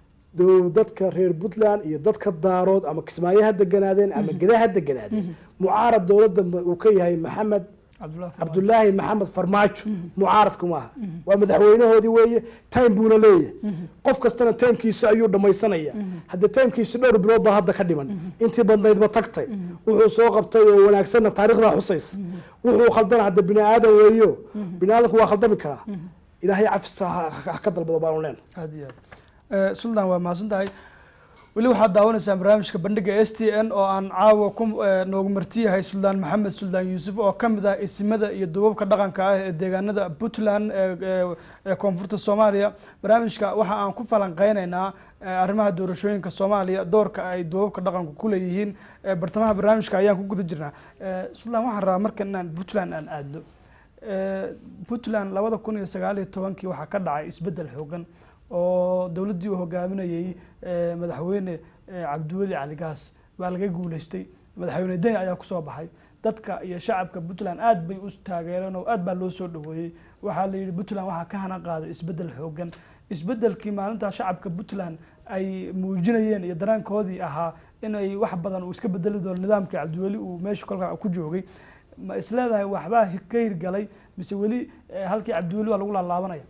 dow dadka reer puntland iyo dadka daarood ama kismaayo ha deganaadeen ama geda ha deganaadeen mucaarad dowladda ma- uu ka yahay maxamed cabdullahi Farmaajo. cabdulaahi maxamed farmaajo mucaaradku maaha waa madaxweynahoodii weeye time buuna leeyahay qof kastana timekiisa ayuu dhamaysanaya haddii timekiisa dhowr bilood baa hadda ka dhiman intii badnaydba tagtay wuxuu soo qabtay oo wanaagsanna taariikhdaa xusaysa wuxuu khaldana hadda bini aadan weeyo bini aadanku waa khaldami karaa ilaahay cafista ha ha ka dalbado baanu leenahay aad iyo aad sultan waa mahadsan tahay weli waxaad daawanaysaan barnaamijka bandhiga s t n oo aan caawa ku eh, noogu martiyahay suldaan maxamed suldaan yuusuf oo ka mid ah isimada iyo duubabka dhaqanka ah ee deegaanada puntland ee- ee ee koonfurta soomaaliya barnaamijka waxa aan ku falanqeyneynaa eh, arrimaha doorashooyinka soomaaliya doorka ay duubabka dhaqanku ku leeyihiin Eh, bartamaha barnaamijka ayaan ku guda jirnaa Eh, suldaan waxaan rabaa marka inaan puntland aan aadno Eh, puntland labada kun iyo sagaal iyo tobankii waxaa ka dhacay isbeddel xoogan oo dowladdii uu hogaaminayey eh, madaxweyne eh, cabdiweli cali gaas baa laga guuleystay madaxweyne deni ayaa kusoo baxay dadka iyo shacabka puntland aad bay u taageereen oo aad baa loo soo dhaweeyey waxaa la yidhi puntland waxaa ka hana qaaday isbeddel xoogan isbeddelkii maalintaa shacabka puntland ay muujinayeen iyo daraankoodii ahaa inay wax badan uu iska bedeli doono nidaamkii cabdiweli uu meesha kolkaa ku joogay ma isleedahay waxbaa hi- ka hirgalay mise weli eh, halkii cabdiweli waa lagu laalaabanaya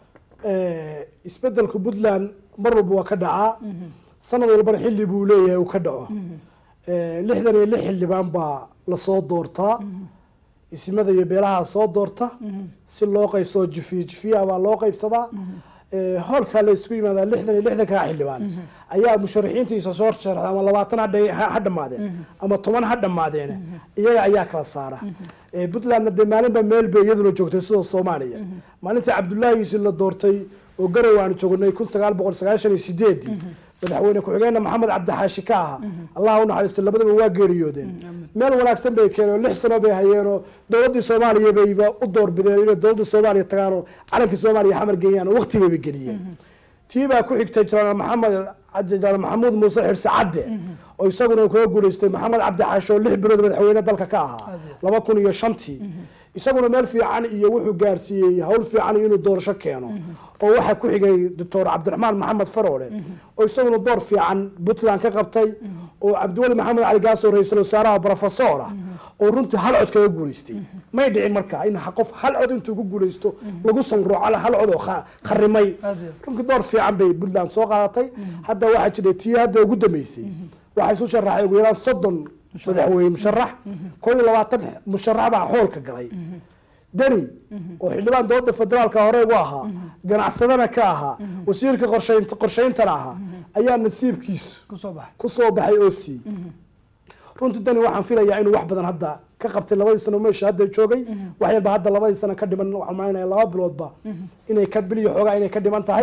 Eh, isbedelka puntland mar walba waa ka dhacaa sanad walbana xilli buu leeyahay uu ka dhaco Eh, lixdan iyo lix xildhibaan baa lasoo doortaa isimada iyo beelaha soo doorta si loo qaybsoo jifiyo jifiya baa loo qaybsadaa Eh, hoolkaa la isku yimaadaa lixdan iyo lixdankaa xildhibaan ayaa musharaxiintiisa soo sharaxda ama labaatan ha dha- ha ha dhammaadeen ama toban ha dhammaadeen iyaga ayaa kala saara Eh, puntlandna dee maalinba meel bay iyaduna joogtay sidoo soomaaliya maalintii cabdullaahi yuusuf la doortay oo garow aan joognay kun sagaal boqol sagaashan iyo sideedii madaxweyne ku-xigeenna maxamed cabdixaashi ka aha allah u naxariisto labadaba waa geeriyoodeen meel wanaagsan bay keeneen oo lix sano bay hayeenoo dowladdii soomaaliya bayba u doorbideen inay dowladda soomaaliya tagaan oo calankii soomaaliya xamar geeyaan oo waqti bayba geliyeen tii baa ku xigtay jenaraal maxamed jenaraal maxamuud muuse xirse cadde oo isaguna kaga guuleystay maxamed cabdixaashi oo lix bilood madaxweyne dalka ka ahaa laba kun iyo shantii isaguna meel fiican iyo wuxuu gaarsiiyey hawl fiican iyo inuu doorasho keeno oo waxaa ku xigay doctor cabdiraxmaan maxamed faroole oo isaguna door fiican puntland ka qabtay oo cabdiweli maxamed cali gaasoo ra-iisul wasaaraha professor ah oo runtii hal cod kaga guuleystay may dhicin marka in qof hal cod intuu ku guuleysto lagu sanruuco hal cod oo kha- kharimay Aad iyo aad. runtii door fiican bay puntland soo qaadatay hadda waxaa jiray tii hadda ugu dambeysay waxaa isu sharaxay ugu yaraan soddon madaxweyne musharax koo iyo labaatan musharax baa xoolka galay deni oo xildhibaan dowladda federaalka hore ugu ahaa ganacsadana ka ahaa wasiirka qorshaynta qorshayntana ahaa ayaa nasiibkiisu kusoo baxay ku soo baxay oo siiyey runtii dani waxaan filayaa inuu wax badan hadda ka qabtay labadii sano meesha hadda joogay wax yarba hadda labadii sano ka dhiman waxaan malinaya laba biloodba inay ka bil iyo xoogaa inay ka dhiman tahay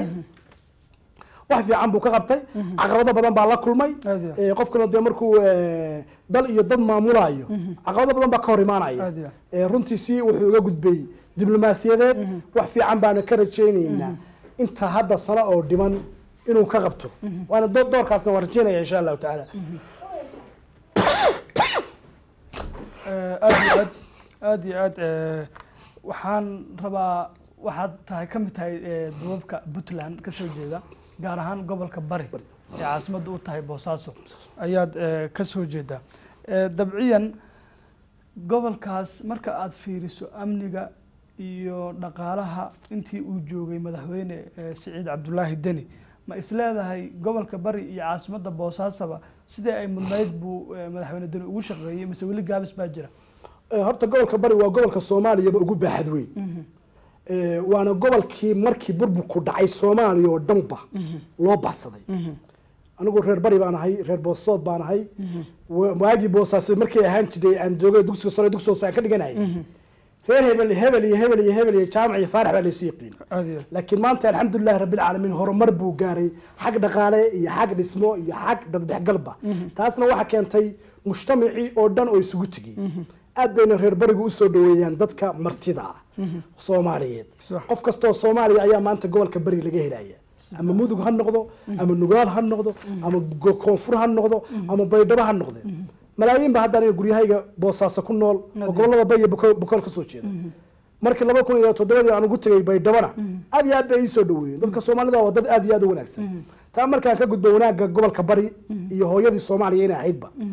wax fiican buu ka qabtay caqabado badan baa la kulmay Aad iyo aad. Eh, qofkana dee markuu eh, dal iyo dad maamulayo caqabado badan baa ka hor imaanaya Aad iyo aad. Eh, runtii si wuxuu uga gudbay diblomaasiyadeed wax fiican baana ka rajaynaynaa inta hadda sano oo dhiman inuu ka qabto waana do- doorkaasna waan rajaynaya insha allahu tacaala Eh, aad iyo aad aad iyo aad eh, waxaan rabaa waxaad tahay ka mid tahay eh, duubabka puntland ka soo jeeda gaar ahaan gobolka bari ee caasimadda u tahay boosaaso ayaad eh, ka soo jeedaa Eh, dabciyan gobolkaas marka aad fiiriso amniga iyo dhaqaalaha intii uu joogay madaxweyne eh, siciid cabdulaahi deni ma isleedahay gobolka bari iyo caasimadda boosaasaba sidii ay mudnayd buu eh, madaxweyne deni ugu shaqeeyey mise weli gaabis baa jira Eh, horta gobolka bari waa gobolka soomaaliyaba ugu baaxad weyn Eh, waana gobolkii markii burburku dhacay soomaaliya oo dhanba loo baxsaday anigu reer bari baan ahay reer boosood baan ahay wa- waagii boosaas markay ahaan jiray aan joogay dugsiga sare dugsiga hoose aan ka dhiganayay reer hebel hebel iyo hebel iyo hebel iyo jaamac iyo faarax baa laysu yaqiin aad iyo aad. laakiin maanta alxamdulilahi rabbilcaalamiin horumar buu gaaray xag dhaqaale iyo xag dhismo iyo xag dadhexgalba taasna waxaa keentay mujtamacii oo dhan oo isugu tegey aad bayna reer barigu usoo dhaweeyaan dadka martida ah soomaaliyeed Sax. qof kastoo soomaaliya ayaa maanta gobolka bari laga helaya ama mudug ha noqdo ama nugaal ha noqdo ama go- koonfur ha noqdo ama baydhabo ha noqde malaayiin ba haddana guryahayga boosaaso ku nool oo gobolada bay iyo Buko- bukool ka soo jeeda markii laba kun iyo toddobadii aan ugu tegay baydhabona aad iyo aad bay iisoo dhaweeyeen dadka soomaalida waa dad aad iyo aad u wanaagsan taa markaan ka gudbo wanaagga gobolka bari iyo hooyadii soomaaliya inay ahaydba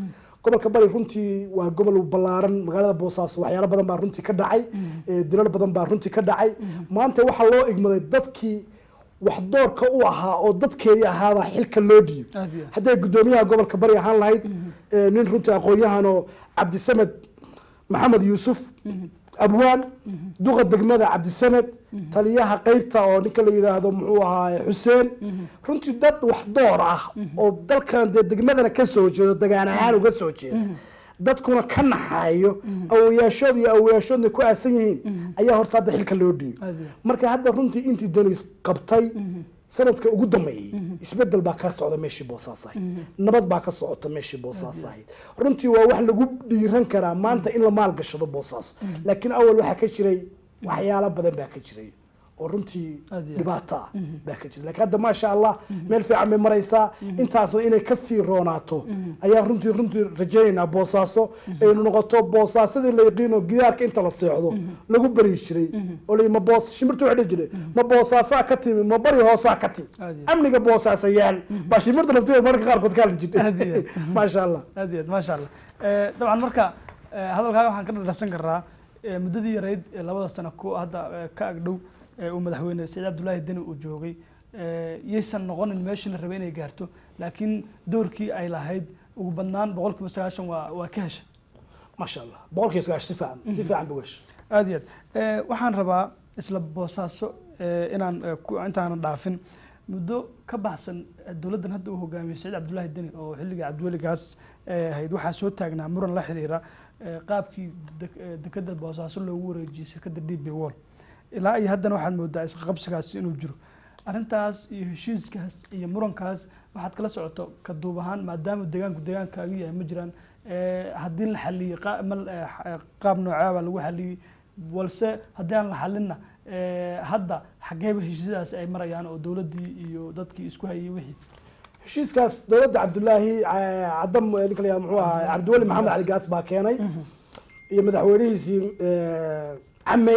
gobolka bari runtii waa gobol ballaaran magaalada boosaaso waxyaalo badan baa runtii ka dhacay ee, dilal badan baa runtii ka dhacay maanta waxaa loo igmaday dadkii wax doorka u ahaa oo dadkeedii ahaabaa xilka loo dhiibo aad iyo aad. hadday guddoomiyaha gobolka bari ahaan lahayd ee, nin runtii aqoon-yahan oo cabdisamed maxamed yuusuf abwaan duqa degmada cabdisamed taliyaha qeybta oo ninka la yidhaahdo muxuu ahaa xuseen runtii dad wax door ah oo dalkan dee degmadana ka soo jeedo degaan ahaan uga soo jeeda dadkuna ka naxaayo awoyaashood iyo awoyaashoodna ku aasan yihiin ayaa horta hadda xilka loo dhiibo aad iyo marka hadda runtii intii denis qabtay sanadka ugu dambeeyey isbedel baa ka socda meeshii boosaas ahayd nabad baa ka socota meeshii boosaas ahayd runtii waa wax lagu dhiiran karaa maanta in la maalgashado boosaas laakiin awal waxaa ka jiray waxyaalo badan baa ka jiray oo runtii Aad iyo aad. dhibaato ah baa ka jiray laakiin hadda maasha allah meel fiican bay maraysaa intaasna inay kasii roonaato ayaan runtii runtii rajaynaynaa boosaaso aynu noqoto boosaasadii la yaqiino gidaarka inta la seexdo lagu bari jiray oo la ma boos shimirtu waxay dhihi jiray ma boosaasaa ka timi ma bari hoosaa ka timi Aad iyo amniga boosaasa yaal baa shimirta laftigeeda mararka qaarkood ka hadli Aad iyo jirtay aad. maasha allah aad iyo aad maasha allah Eh, dabcan marka eh, hadalkaaga waxaan ka dhadhasan karaa eh, muddadii yarayd ee labada sano ku hadda eh, ka agdhow ee uu madaxweyne saciid cabdullaahi deni uu joogay eh, yaysan noqonin meeshii la rabay inay gaarto laakiin doorkii ay lahayd ugu badnaan boqol kiiba sagaashan waa waa ka hesha maasha allah boqolkiiba sagaashan si fiican si fiican buu gashay aad iyo aad Eh, waxaan rabaa isla boosaaso eh, inaan eh, ku- intaanan dhaafin muddo ka baxsan eh, dowladdan hadda uu hogaamiyey saciid cabdullaahi deni oo xilligii cabdiweligaas eh, ahayd waxaa soo taagnaa muran la xiriira eh, qaabkii dek- eh, dekedda boosaaso loogu wareejiyey shirkadda d b wall ilaa iyo haddana waxaad moodaa isqabsigaasi inuu jiro arrintaas iyo heshiiskaas iyo murankaas waxaad kala socoto ka duub ahaan maadaama deegaanku deegaankaaga yahay ma jiraan eh, haddii la xaliyey qa- ma- eh, xa- qaab noocaaba lagu xaliyey balse haddii aan la xalinna eh, hadda xageeba heshiisyadaasi ay marayaan oo dowladdii iyo dadkii isku hayay wixii heshiiskaas dowladda cabdulaahi eh, cadam eh, ninka la yihahdo muxuu ahaa cabdiweli maxamed cali gaas baa keenay iyo madaxweynihiisii eh, camey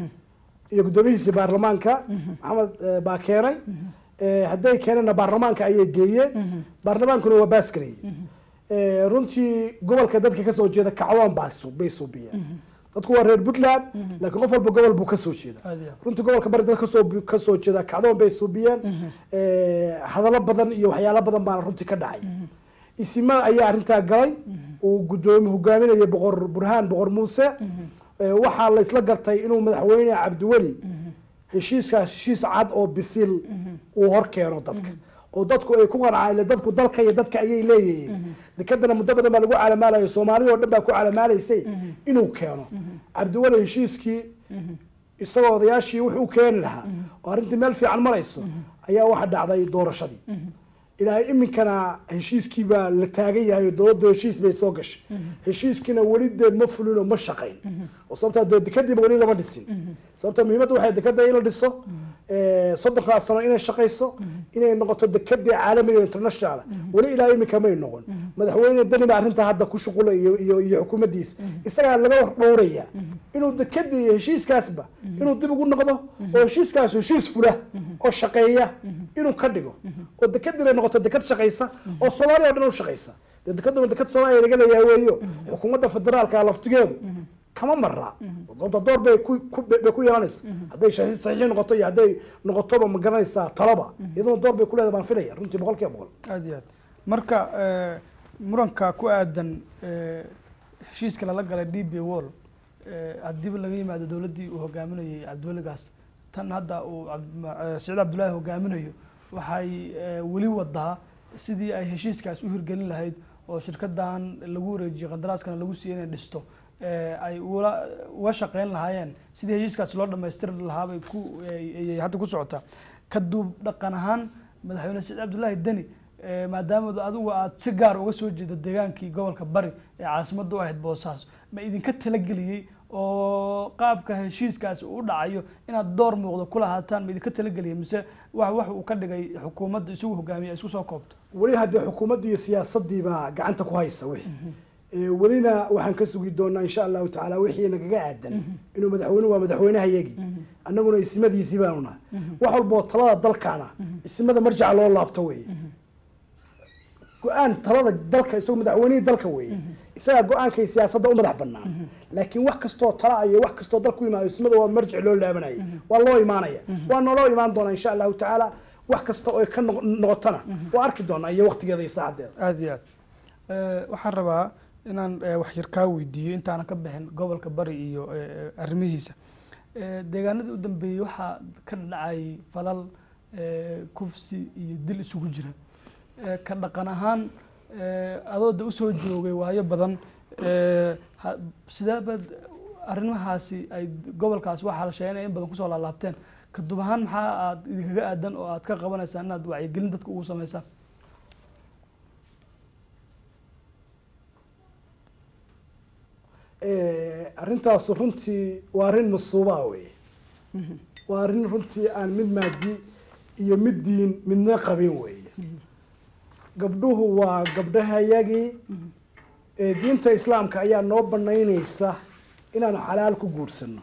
iyo guddoomiyihiisii baarlamaanka maxamed eh, baa keenay Eh, hadday keeneenna baarlamaanka ayay geeyeen baarlamaankuna waa baas gareeyey Eh, runtii gobolka dadka kasoo jeeda kacdoon baa su- bay suubiyeen dadku waa reer puntland laakiin qof walba gobol buu kasoo jeeda aad iyo aad. runtii gobolka bari dad kasoo kasoo jeeda kacdoon bay suubiyeen Eh, hadallo badan iyo waxyaalo badan baana runtii ka dhacay isima ayaa arrintaa galay uu gudoomi hogaaminayay boqor burhaan boqor muuse Eh, waxaa la isla gartay inuu madaxweyne cabdiweli heshiiskaas heshiis cad oo bisil uu hor keeno dadka oo dadku ay ku qancaan ile dadku dalka iyo dadka ayay leeyihiin dekadana muddo badan baa lagu calamaalayo soomaalida oo dhan baa ku calamaalaysay inuu keeno cabdiweli heshiiskii isagoo odayaashii wuxuu keeni lahaa oo arrintii meel fiican marayso ayaa waxa dhacday doorashadii ilaahay iminkana heshiiskii baa la taagan yahay oo dowladdu heshiis bay soo gashay heshiiskiina weli dee ma fulin oo ma shaqayn oo sababtaa dee dekadiiba weli lama dhisin sababta muhiimadda waxay dekada in la dhiso eh, soddonkaa sano inay shaqayso inay noqoto dekadii caalamiga international weli ilaa iminka may noqon madaxweyne deni baa arrintaa hadda ku shuqula iyo iyo iyo xukuumaddiisa isagaa laga war dhowraya inuu dekadii iyo heshiiskaasba inuu dib ugu noqdo oo heshiiskaas heshiis fula oo shaqeeya inuu ka dhigo oo dekadiina noqoto dekad shaqaysa oo soomaaliya oo dhan u shaqaysa dee dekaduna dekad soomaaliya laga leeyahay weeyo xukuumadda federaalka laftigeedu kama maraa sababta door bay ku ku- bay ku yeelanaysa hadday saxiix saxiix noqoto iyo hadday noqotoba ma garanaysaa talaba iyaduna door bay ku leedahay baan filaya runtii boqol kiiba boqol aad iyo aad marka eh, muranka ku aadan eh, heshiiska lala galay d b wall eh, haddiiba laga yimaado dowladdii uu hogaaminayay cabdiweligaas tan hadda uu Cabd- ma- eh, saciid cabdullaahi hogaaminayo waxay eh, weli wadaa sidii ay heshiiskaas u hirgelin lahayd oo shirkadan lagu wareejiyey qandaraaskana lagu siiyey inay dhisto eh, ay ula uga shaqeyn lahaayeen sidii heshiiskaas loo dhammaystiri lahaa bay ku ay- ayay hadda ku socotaa ka duub dhaqan ahaan madaxweyne saciid cabdullaahi deni eh, maadaama adigu aad si gaar uga soo jeedo deegaankii gobolka bari ee caasimadda u ahayd boosaaso ma idinka talageliyey oo qaabka heshiiskaasi uu u dhacayo inaad door muuqda ku lahaataan ma idinka talageliyey mise wax wax uu ka dhigay xukuumadda isagu hogaamiya ay isku soo koobto weli haddee xukuumaddii iyo siyaasaddii baa gacanta ku haysa wixii Eh, welina waxaan ka sugi doonaa insha allahu tacaala wixii nagaga aadan inuu madaxweyne waa madaxweynehayagii annaguna isimadiisii baanu nahay wax walboo talada dalkaana isimada marjaca loo laabto weeye go-aan talada dalka isagoo madaxweynihii dalka weeye isagaa go-aankay siyaasadda u madax banaan laakiin wax kastoo tala iyo wax kastoo dalku imaado ismada waa marjic loo laabanaya waa loo imaanaya waa nooloo imaan doonaa insha allahu tacaala wax kasta oo ay ka noq- noqotona waa arki doonaa iyo waqtigeeda iyo saacadeeda aada iyo aad waxaan rabaa inaan eh, wax yar kaa weydiiyo intaanan ka bixin gobolka bari iyo eh, eh, arrimihiisa Eh, deegaanadii u dambeeyey waxaa ka dhacayay falal eh, kufsi iyo dil isugu jira Eh, ka dhaqan ahaan eh, adooda usoo joogay waayo badan eh, ha- sidee baad arrimahaasi ay gobolkaasi waxaa la sheegay inay in badan kusoo laalaabteen ka dub ahaan maxaa aad idinkaga aadan oo aad ka qabanaysaa inaad wacyigelin dadka ugu samaysaan Eh, arrintaas runtii waa arrin masuubaa weye waa arrin runtii aan mid maadi iyo mid diin midna qabin weeye gabdhuhu waa gabdhahayagii ee diinta islaamka ayaa noo banaynaysa inaanu xalaal ku guursano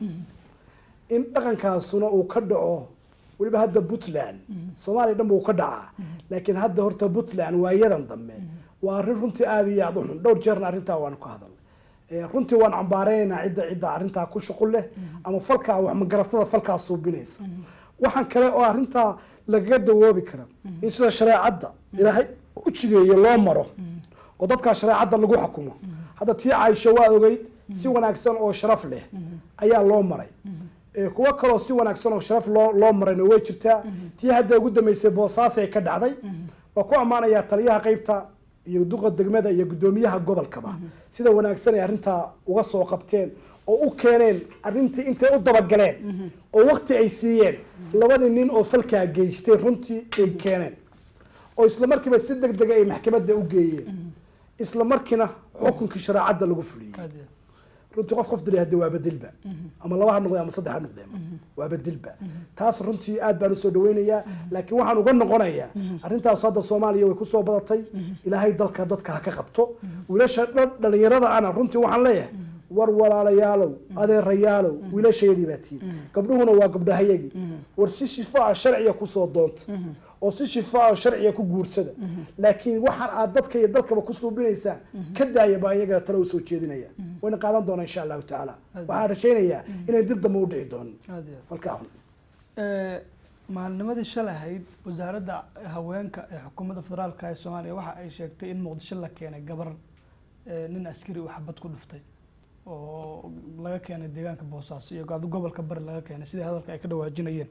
in dhaqankaasuna uu ka dhaco weliba hadda puntland soomaaliya dhan buu ka dhacaa laakiin hadda horta puntland waayadan dambe waa arrin runtii aada iyo aada u xun dhowr jeerna arrintaa waanu ka hadalnay Eh, runtii waan cambaareynaa cidda cidda arrintaa ku shuqul leh ama falkaa wax magaratada falkaa suubinaysa waxaan kale oo arrintaa lagaga dawoobi kara in sida shareecadda ilaahay u jideeye loo maro oo dadkaa shareecadda lagu xukumo hadda tii caaisho waa ogeyd si wanaagsan oo sharaf leh ayaa loo maray Eh, kuwo kaloo si wanaagsan oo sharaf loo loo marayna way jirtaa tii hadda ugu dambeysay boosaasay ka dhacday waa ku ammaanayaa taliyaha qeybta iyo duqa degmada iyo guddoomiyaha gobolkaba sida wanaagsan ay arrintaa uga soo qabteen oo u keeneen arrintii intay u dabagaleen oo waqti ay siiyeen labadii nin oo falkaa geystay runtii ay keeneen oo isla markiiba si deg dega ay maxkamadda u geeyeen isla markiina xukunkii shareecadda lagu fuliyey aada iyo runtii qof qof dilay hadda waa bedilba ama laba ha noqdee ama saddex ha noqdee waa bedilba taas runtii aad baan usoo dhaweynayaa laakiin waxaan uga noqonayaa arrintaas hadda soomaaliya way kusoo badatay ilaahay dalka dadka ha ka qabto wiilasha dhan dhalinyarada ana runtii waxaan leeyahay war walaalayaalow adeerayaalow wiilasheedii baa tihiin gabdhuhuna waa gabdhahayagii war si shifaa sharciya kusoo doonta oo si shifaa sharciya ku guursada laakiin waxaan aad dadka iyo dalkaba ku suubinaysaan ka daaya baa iyaga tale usoo jeedinaya wayna qaadan doonaa insha allahu tacaala waxaan rajaynayaa inay dib dambe u dhici doonin aada iyo aad falkaa xun Eh, maalnimadii shalay ahayd wasaaradda haweenka ee xukuumadda federaalka ee soomaaliya waxa ay sheegtay in muqdisho la keenay gabar eh, nin askari uu xabad ku dhuftay oo laga keenay deegaanka boosaaso iyo go- gobolka bari laga keenay sidii hadalka ay ka dhawaajinayeen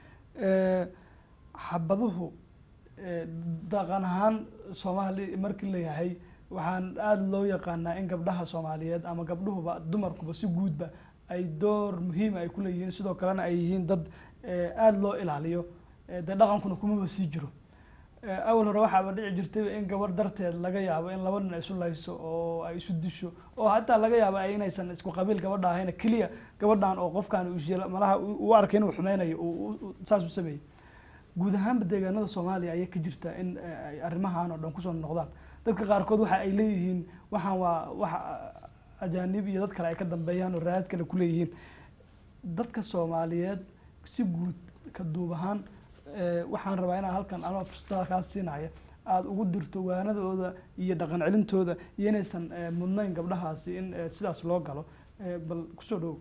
Eh, xabaduhu eh, dhaqan ahaan soomaali markii la yahay waxaan aada loo yaqaanaa in gabdhaha soomaaliyeed ama gabdhuhuba dumarkuba si guudba ay door muhiima ay ku leeyihiin sidoo kalena ay yihiin dad eh, aada loo ilaaliyo eh, dee dhaqankuna kumaba sii jiro Eh, awal hore waxaaba dhici jirtay in gabar darteed laga yaabo in laba nin ay isu layso oo ay isu disho oo hataa laga yaabo ay inaysan isku qabiil gabadha ahayn keliya gabadhan oo qofkan uu shila- malaha u u arkay inuu xumeynayo uu- uu- uu saas u sameeyey guud ahaanba deegaanada soomaaliya ayay ka jirtaa in eh, ay arrimahan oo dhan kusoo noqdaan dadka qaarkood waxa ay leeyihiin waxaan waa waxa ajaanib iyo dad kale ay ka dambeeyaan oo raad kale ku leeyihiin dadka soomaaliyeed si guud ka duub ahaan eh, waxaan rabaa inaan halkan anoo fursadada kaa siinaya aada ugu dirto waanadooda iyo dhaqan celintooda iyo inaysan eh, mudnayn gabdhahaasi in eh, sidaas loo galo Eh, bal kusoo dhow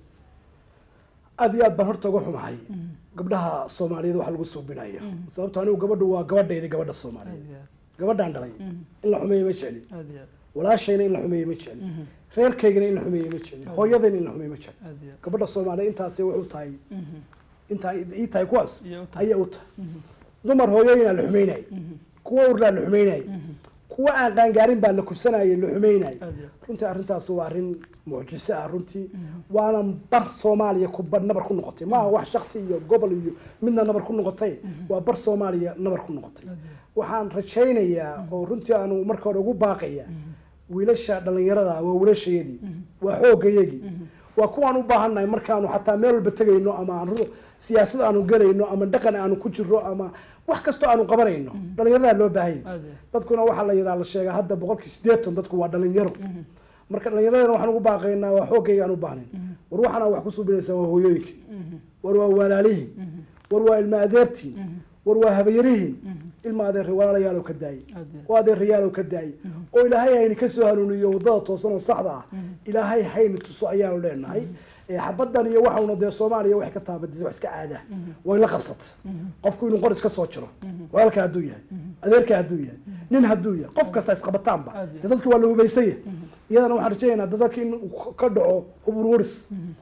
aad iyo aad baan horta uga xumahay gabdhaha soomaaliyeed waxa lagu suubinayo sababto anigu gabadhu waa gabadhaydi gabadha aad soomaaliyeed iyo aad gabadhaan dhalay Mhm. in la xumeeyo ma jecli aad iyo aad walaashayna in la xumeeyo ma jecli Mhm. reerkaygana in la xumeeyo ma jecli hooyadayna in la xumeeyo ma jecli aad iyo aad gabadha soomaaliyeed intaasi wuxuu tahay Mhm. intaa ii tahay kuwaas iyo u tahay ayaa u tahay Mhm. dumar hooyooyinaa la xumeynayay Mhm. kuwa urlaa la xumeynayay Mhm. kuwa aan qaangaarin baa la kusanayay la xumeynayay aad iyo aad runtii arrintaas waa arrin mucjiso ah runtii waana bar soomaaliya ku bar nabar ku noqotay maaha wax shaksi iyo gobol iyo midna nabar ku noqotay waa bar soomaaliya nabar ku noqotay aad iyo aad waxaan rajaynayaa oo runtii aanu marka hore ugu baaqaya wiilasha dhalinyarada waa wiilashayadii waa xoogayagii waa kuwaan u baahannahay markaanu xataa meel walba tegayno ama aan ru- siyaasad aanu gelayno ama dhaqan aanu ku jirro ama wax kastoo aanu qabanayno dhalinyaradaa loo baahan yahay aad iyo aad dadkuna waxaa la yidhaha la sheegaa hadda boqolkii siddeetan dadku waa dhalinyaro marka dhalinyaradana waxaan ugu baaqaynaa waa xoogayga aan u baahnayn war waxaana wax ku suubinaysaa waa hooyooyinkii war waa walaalihiin war waa ilma adeertiin war waa habayarihiin ilma adeer walaalayaalow ka daayey aad iyo oo adeerayaalow ka daayey oo ilaahay hayni ka soo hanuuniyo wadada toosan oo saxda ah ilaahay hayni tuso ayaanu leenahay Eh, xabadan iyo waxauna dee soomaaliya waxay ka taabadisay wax iska caada way la qabsatay qofku inuu qor iska soo jiro walaalka hadduu yahay adeerka hadduu yahay nin hadduu yahay qof kasta isqabataanba Aad iyo dee dadki waa la hubaysan yahay iyadana waxaan rajaynaynaa dadka in uu ka dhaco hub ururis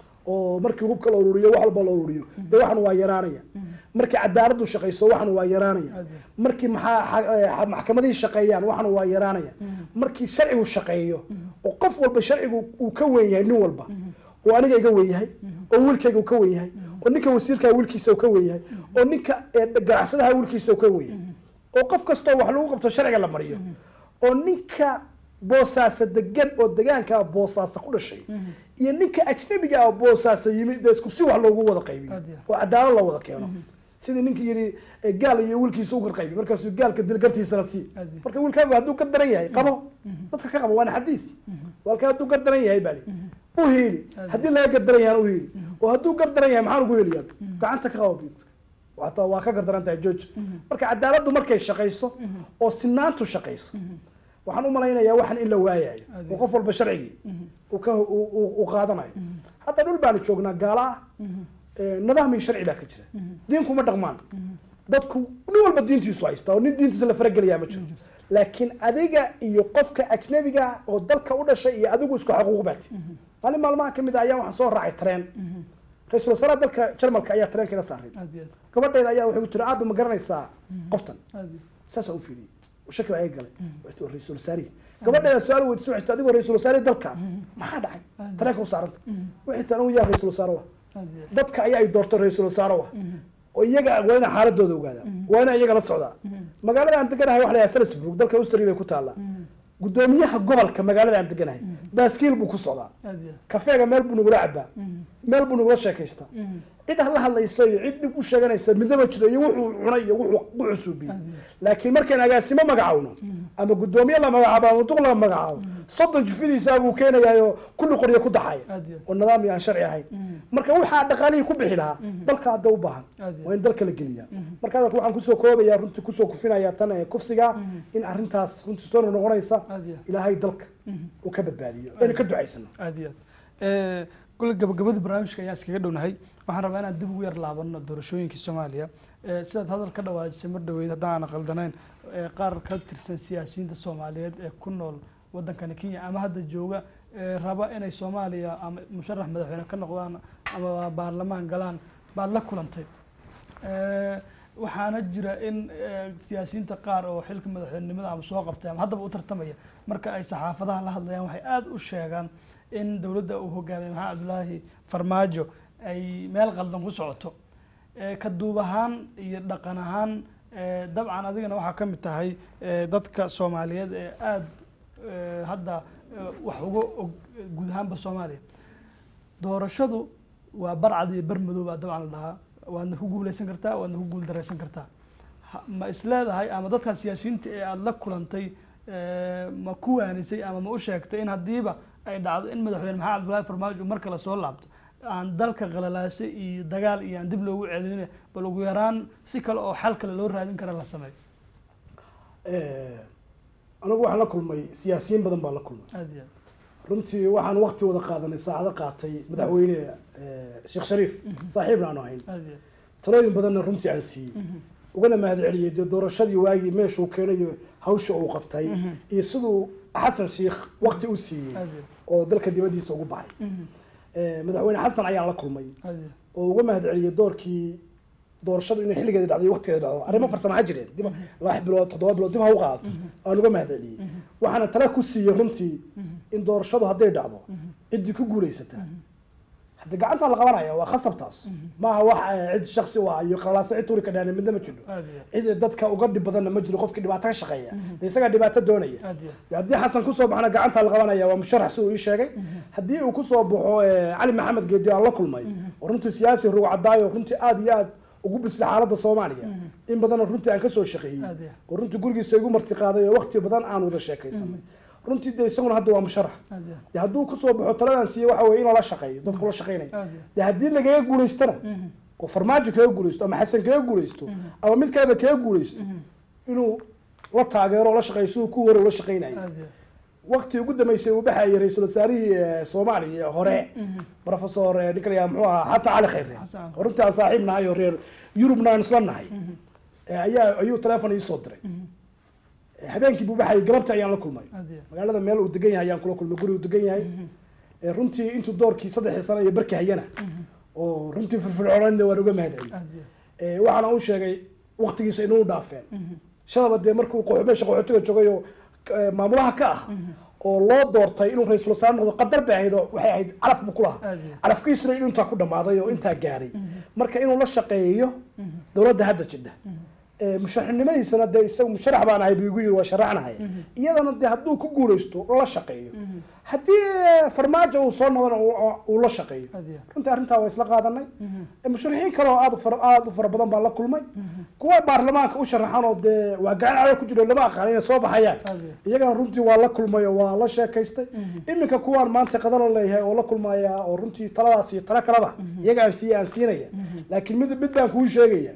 oo markii hubka la ururiyo wax walba la ururiyo dee waxan waa yaraanaya markii cadaaladu shaqayso waxan waa yaraanaya Aad iyo markii maxaa xa- eh, maxkamadihii shaqeeyaan waxan waa yaraanaya markii sharcigu shaqeeyo oo qof walba sharcigu uu ka weyn yahay nin walba oo aniga iga weyn yahay oo wiilkayga uu ka weyn yahay oo ninka wasiirkaa wiilkiisa uu ka weyn yahay oo ninka eh, ganacsadaha wiilkiisa uu ka weyn yahay oo qof kastoo wax lagu qabto sharciga la mariyo oo ninka boosaasa degan oo degaankaa boosaasa ku dhashay iyo ninka ajnabiga ah boosaasa yimid dee isku si wax loogu wada qaybiyo Aad iyo. oo cadaalad loo wada keeno sidii ninkii yidhi eh, gaal iyo wiilkiisa u garqaybi markaasuu gaalka dil gartiisana sii Aad iyo. marka wiilkaagu hadduu gar daran yahay qabo dadka ka qabo waana xadiis walka hadduu gar daran yahay bali u hiili Aad haddii laga gar daran yahay u hiili oo hadduu gar daran yahay maxaan ugu heliyaa gacanta ka qabo bid hataa waa ka gar daran tahay george marka cadaaladdu markay shaqayso oo sinaantu shaqayso waxaan u malaynayaa waxan in la waayayo Aad oo qof walba sharcigii uu ka uu- uu uu qaadanayo hadda dhul baanu joognaa gaala ah Eh, nidaam iyo sharci baa ka jira diinku ma dhaqmaan dadku nin walba diintiisu haysta oo nin diintiisa la faragelayaa ma jiro laakiin adiga iyo qofka ajnabiga ah oo dalka u dhashay iyo adigu isku xaquuq baati maalin maalmaha kamid ah ayaa waxaan soo raacay tareen ra-iisul wasaaraha dalka jarmalka ayaa tareenka ila saaray aad iyo gabadheeda ayaa waxay ku tiri aaba ma garanaysaa qoftan aad iyo saasaa u fiiriyey shaki baa iga galay waxay tiri ra-iisul wasaarihi gabadheeda su-aal weydiisay waxay tiri adigoo ra-iisul wasaarihi dalka maxaa dhacay tareenka u saaranta waxay tiri anigu yaa ra-iisul wasaare wa aad iyo dadka ayaa ay doorto ra-iisul wasaare wa oo iyaga waa ina xaaladooda ogaada waa ina iyaga la socdaa magaalada aan deganahay waxa la yidhaha salisburg dalka austria bay ku taallaa gudoomiyaha gobolka magaalada aan deganahay baaskiil buu ku socdaa aad iyo kafeega meel buu nagula cabaa meel buu nagula sheekaystaa cid la hadlayso iyo cid dhib u sheeganaysa midnaba jiro iyo wuxuu cunay iyo wuxuu wuxuu suubiyey laakiin markaan agaasimo magacawno ama gudoomiye la magacaabo ama duq la magacaabo soddon jifidiisa buu keenayaayo kulli qoryo ku daxaya aad iyo oo nidaam iyo aan sharci ahayn marka waxaa dhaqaalihii ku bixi lahaa dalka hadda u baahan Aad iyo waa in dalka la geliyaa marka hadalka waxaan kusoo koobayaa runtii kusoo kufinaya tan ee kufsiga in arrintaas runtii soo noqonaysa aad iyo ilaahay dalka uu ka badbaadiyo aynu ka ducaysano aad iyo aad kule gabagabadii barnaamijka ayaa iskaga dhownahay waxaan rabaa inaan dib ugu yar laabano doorashooyinkii soomaaliya Eh, sidaad hadal ka dhawaajisay mar dhaweyd haddaan qaldanayn eh, qaar ka tirsan siyaasiyiinta soomaaliyeed ee ku nool wadankani kenya ama hadda jooga eh, raba inay soomaaliya ama musharax madaxweyne ka noqdaan ama baarlamaan galaan baad la kulantay Eh, waxaana jira in eh, siyaasiyiinta qaar oo xilka madaxweynenimada ama soo qabtay ama haddaba u tartamaya marka ay saxaafadaha la hadlayaan waxay aada u sheegaan in dowladda uu hogaamiyay maxamed cabdulaahi farmaajo ay meel qaldan ku socoto Eh, ka duub ahaan iyo dhaqan ahaan eh, dabcan adigana waxaa ka mid tahay eh, dadka soomaaliyeed ee aada eh, hadda eh, wax uga og eh, guud ahaanba soomaaliya doorashadu waa barcad iyo bar madow baa dabcan la dhahaa waadna ku guuleysan kartaa waadna ku guul dareysan kartaa Ha- ma isleedahay ama dadkaa siyaasiyiinta ee aada la kulantay eh, ma ku waanisay ama ma u sheegtay in haddiiba ay dhacdo in madaxweyne maxamed cabdullaahi farmaajo mar kale soo laabto aan dalka qalalaasay iyo dagaal iyo aan dib loogu celinin bal ugu yaraan si kale oo xal kale loo raadin kara la sameeyo anigu waxaan la kulmay siyaasiyiin badan baan la kulmay aada iyo runtii waxaan waqti wada qaadanay saacado qaatay madaxweyne eh, sheekh shariif saaxiibna aanu ahayn aada iyo talooyin badanna runtii aan siiyey ugana mahad celiyey dee doorashadii waagii meeshuu keenayo hawsha uu qabtay iyo siduu xasan sheikh waqti u siiyey aada iyo oo dalka dibadiisa ugu baxay Eh, madaxweyne xasan ayaan la kulmay aada iyo oo uga mahad celiyey doorkii doorashadu inay xilligeeda dhacdo iyo waqtigeeda dhacdo arrimo farsamo ha jireen dib lix bilood toddoba bilood dib ha u qaadato aan uga mahad celiyey waxaana tala ku siiyey runtii in doorashadu hadday dhacdo ciddii ku guulaysata hadda gacanta la qabanaya waa khasabtaas maaha wax eh, cid shaksi u ah iyo qalalaasa cid tuuri ka dhaana midna ma jiro aada iyo cid dadka uga dhib badanna ma jiro qofkii dhibaato ka shaqeeya dee isagaa dhibaato doonaya aada iyo dee haddii xasan kusoo baxna gacanta la qabanaya waa musharax si uu ii sheegay haddii uu kusoo baxo eh, cali maxamed geedi aan la kulmay oo runtii siyaasi rug cadaayo runtii aada iyo aad ugu bisla xaaladda soomaaliya in badanoo runtii aan kasoo shaqeeyey Aad iyo. oo runtii gurigiisa igu marti qaaday oo waqti badan aan wada sheekaysanay runtii dee isaguna hadda waa musharax aada iyo dee hadduu kusoo baxo taladan siiye waxa weye in lala shaqeeyo dadku la shaqeynaya aada iyo dee haddii lagaga guulaystana oo farmaajo kaga guulaysto ama xasan kaga guulaysto ama mid kaleba kaga guulaysto inuu la taageero oo la shaqeeyo siduu ku hore ula shaqeynayay aad iyo waqti ugu dambeysay uu baxayay ra-iisul wasaarihii eh, soomaaliya hore professor eh, ninka la yidhaha muxuu ahaa xasan cali khayre Xasan. oo runtii aan saaxiib nahay oo reer yurubna aan isla nahay Eh, ayaa ayuu teleefon ii soo diray Eh, habeenkii buu baxayay galabta ayaan la kulmay aad iyo magaalada meel uu degan yahay ayaan kula kulmay guri uu degan yahay Eh, runtii intuu doorkii saddexii sano iyo barkii hayana oo runtii firfircoonada waan uga mahadceliyay aad iyo Eh, waxaana u sheegay waqtigiisa inuu dhaafeen shadaba dee markuu qox- meesha qaxootiga joogay oo eh, maamulaha ka ah oo loo doortay inuu ra-iisul wasaare noqdo qadar bay ahayd oo waxay ahayd calaf buu ku lahaa Aad iyo. calafkiisuna inuu intaa ku dhammaaday oo intaa gaaray marka inuu la shaqeeyo dowladda hadda jidha Eh, musharaxnimadiisana dee isagu musharax baan ahay buu igu yiri waa sharaxnahay iyadana dee hadduu ku guuleysto la shaqeeyo haddii eh, farmaajo uu soo noqdana uu- uu la shaqeeyo aad iyo runtii arrintaa waa isla qaadanay musharaxiin kale oo aad u fara aad u fara badan baan la kulmay kuwa baarlamaanka u sharaxan oo dee waa gacan calo ku jiro lama aqaan inay soo baxayaan aad iyo iyagana runtii waa la kulmay oo waa la sheekaystay iminka kuwaan maanta qadalo leeyahay oo la kulmaya oo runtii taladaas iyo talo kaleba iyaga aan siiya aan siinaya laakiin mid mid baan kuu sheegaya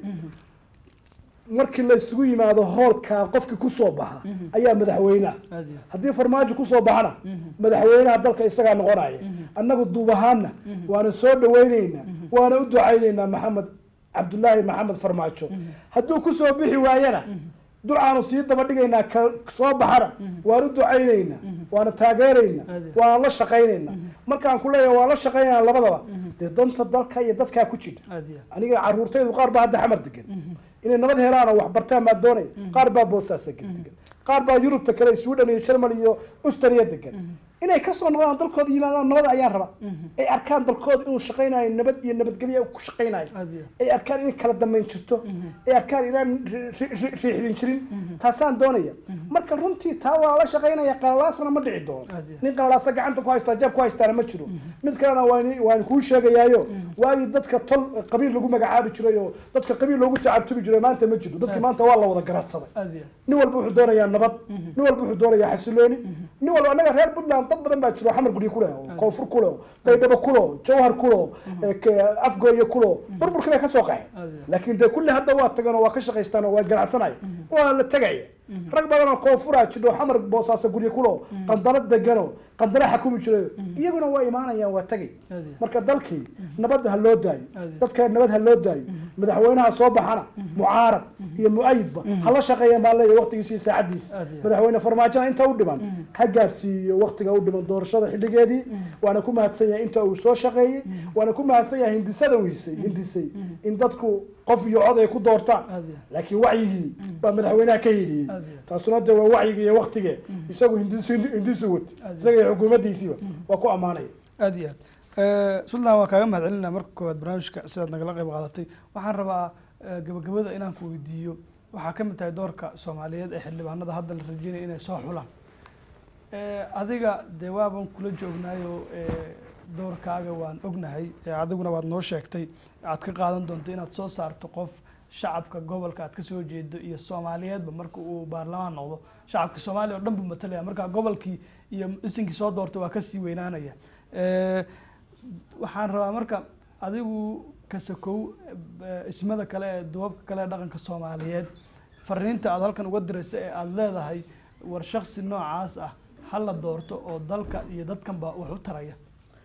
markii la isugu yimaado hoolka qofkii kusoo baxa ayaa madaxweynaha aad iyo haddii farmaajo kusoo baxana madaxweynaha dalka isagaa noqonaya annagu duub ahaanna waana soo dhawaynaynaa waana u ducaynaynaa maxamed cabdulaahi maxamed farmaajo hadduu kusoo bixi waayana ducaanu sii daba dhigaynaa ka soo baxana waan u ducaynaynaa waana taageeraynaa Ade. waana la shaqaynaynaa markaan ku leeyahay waa la shaqaynaynaa labadaba dee danta dalka iyo dadkaa ku jira aad iyo aniga caruurtaydu qaar baa hadda xamar degan inay nabad helaan oo wax bartaan baa doonaya qaar baa boosaasa degan qaar baa yurubta kale sweden iyo german iyo australia degan inay kasoo noqdaan dalkooda yimaadaan nabad ayaan rabaa ay arkaan dalkooda inuu shaqaynayo nabad iyo nabadgelyo ku shaqaynayo aad iyo ay arkaan in kala dambayn jirto ay arkaan inaan ri- ri- ri- riixdin jirin taasaan doonaya marka runtii taa waa la shaqaynaya qalalaasna ma dhici doono Aad iyo. nin qalalaasa gacanta ku haystaa jeeb ku haystaana ma jiro mid kalena waan waan kuu sheegayaayo waagii dadka tol qabiil lagu magacaabi jiray oo dadka qabiil loogu sacaabtubi jiray maanta ma jiro dadkii maanta waa la wada garadsaday aad iyo nin walba wuxuu doonayaa nabad nin walba wuxuu doonayaa xasilooni nin walba annaga reer puntland dad badan baa jiro xamar guryo ku leh oo koonfur ku leh oo baydhabo ku leh oo jawhar ku leh oo eh, ke- afgooye ku leh oo burburkii bay ka soo qaxeen aad iyo laakiin dee kulli hadda waa tagan oo waa ka shaqaystaan oo waa ganacsanaya waa la tegaya rag badan oo koonfuraa jidho xamar boosaaso guryo ku leh oo qandalo degan oo qandalo xakumi jiray iyaguna waa imaanayaan waa tegay aad iyo marka dalkii nabad ha loo daayo Ade. dadka nabad ha loo daayo madaxweynaha soo baxana mucaarad iyo mu-ayidba ha la shaqeeya maa leeyahay waqtigiisa iyo saacadiisa Ade. madaxweyne farmaajona inta u dhiman ha gaarsiiyo waqtiga u dhiman doorashada xilligeedii waana ku mahadsan yahay inta uu soo shaqeeyey waana ku mahadsan yahay hindisada uu hisay hindisay in dadku qof iyo cod ay ku doortaan aad iyo laakiin wacyigii baa madaxweynaha ka hidiyey Ade. taasuna de waa wacyigii iyo waqtigee isagu hindisu hindisu wad Ade. isaga iyo xukuumaddiisiiba waa ku ammaanaya aad iyo aad sultan waa kaaga mahad celinaa marka koowaad barnaamijka sidaad nagala qayb qaadatay waxaan rabaa eh, gabagabada inaan ku weydiiyo waxaa ka mid tahay doorka soomaaliyeed ee xildhibaanada hadda la rajeynaya inay soo xulaan Eh, adiga dee waaban kula joognaayo eh, doorkaaga waan ognahay eh, adiguna waad noo sheegtay aad ka qaadan doonto inaad soo saarto qof shacabka gobolka aad kasoo jeedo iyo soomaaliyeedba marka uu baarlamaan noqdo shacabka soomaaliya oo dhan buu matalaya marka gobolkii iyo isinkii soo doortay waa kasii weynaanaya Eh, waxaan rabaa marka adigu kasakow eh, ismada kale ee duubabka kale ee dhaqanka soomaaliyeed fariinta aad halkan uga diraysa ee aada leedahay war shaksi noocaas ah ha la doorto oo dalka iyo dadkanba wax u taraya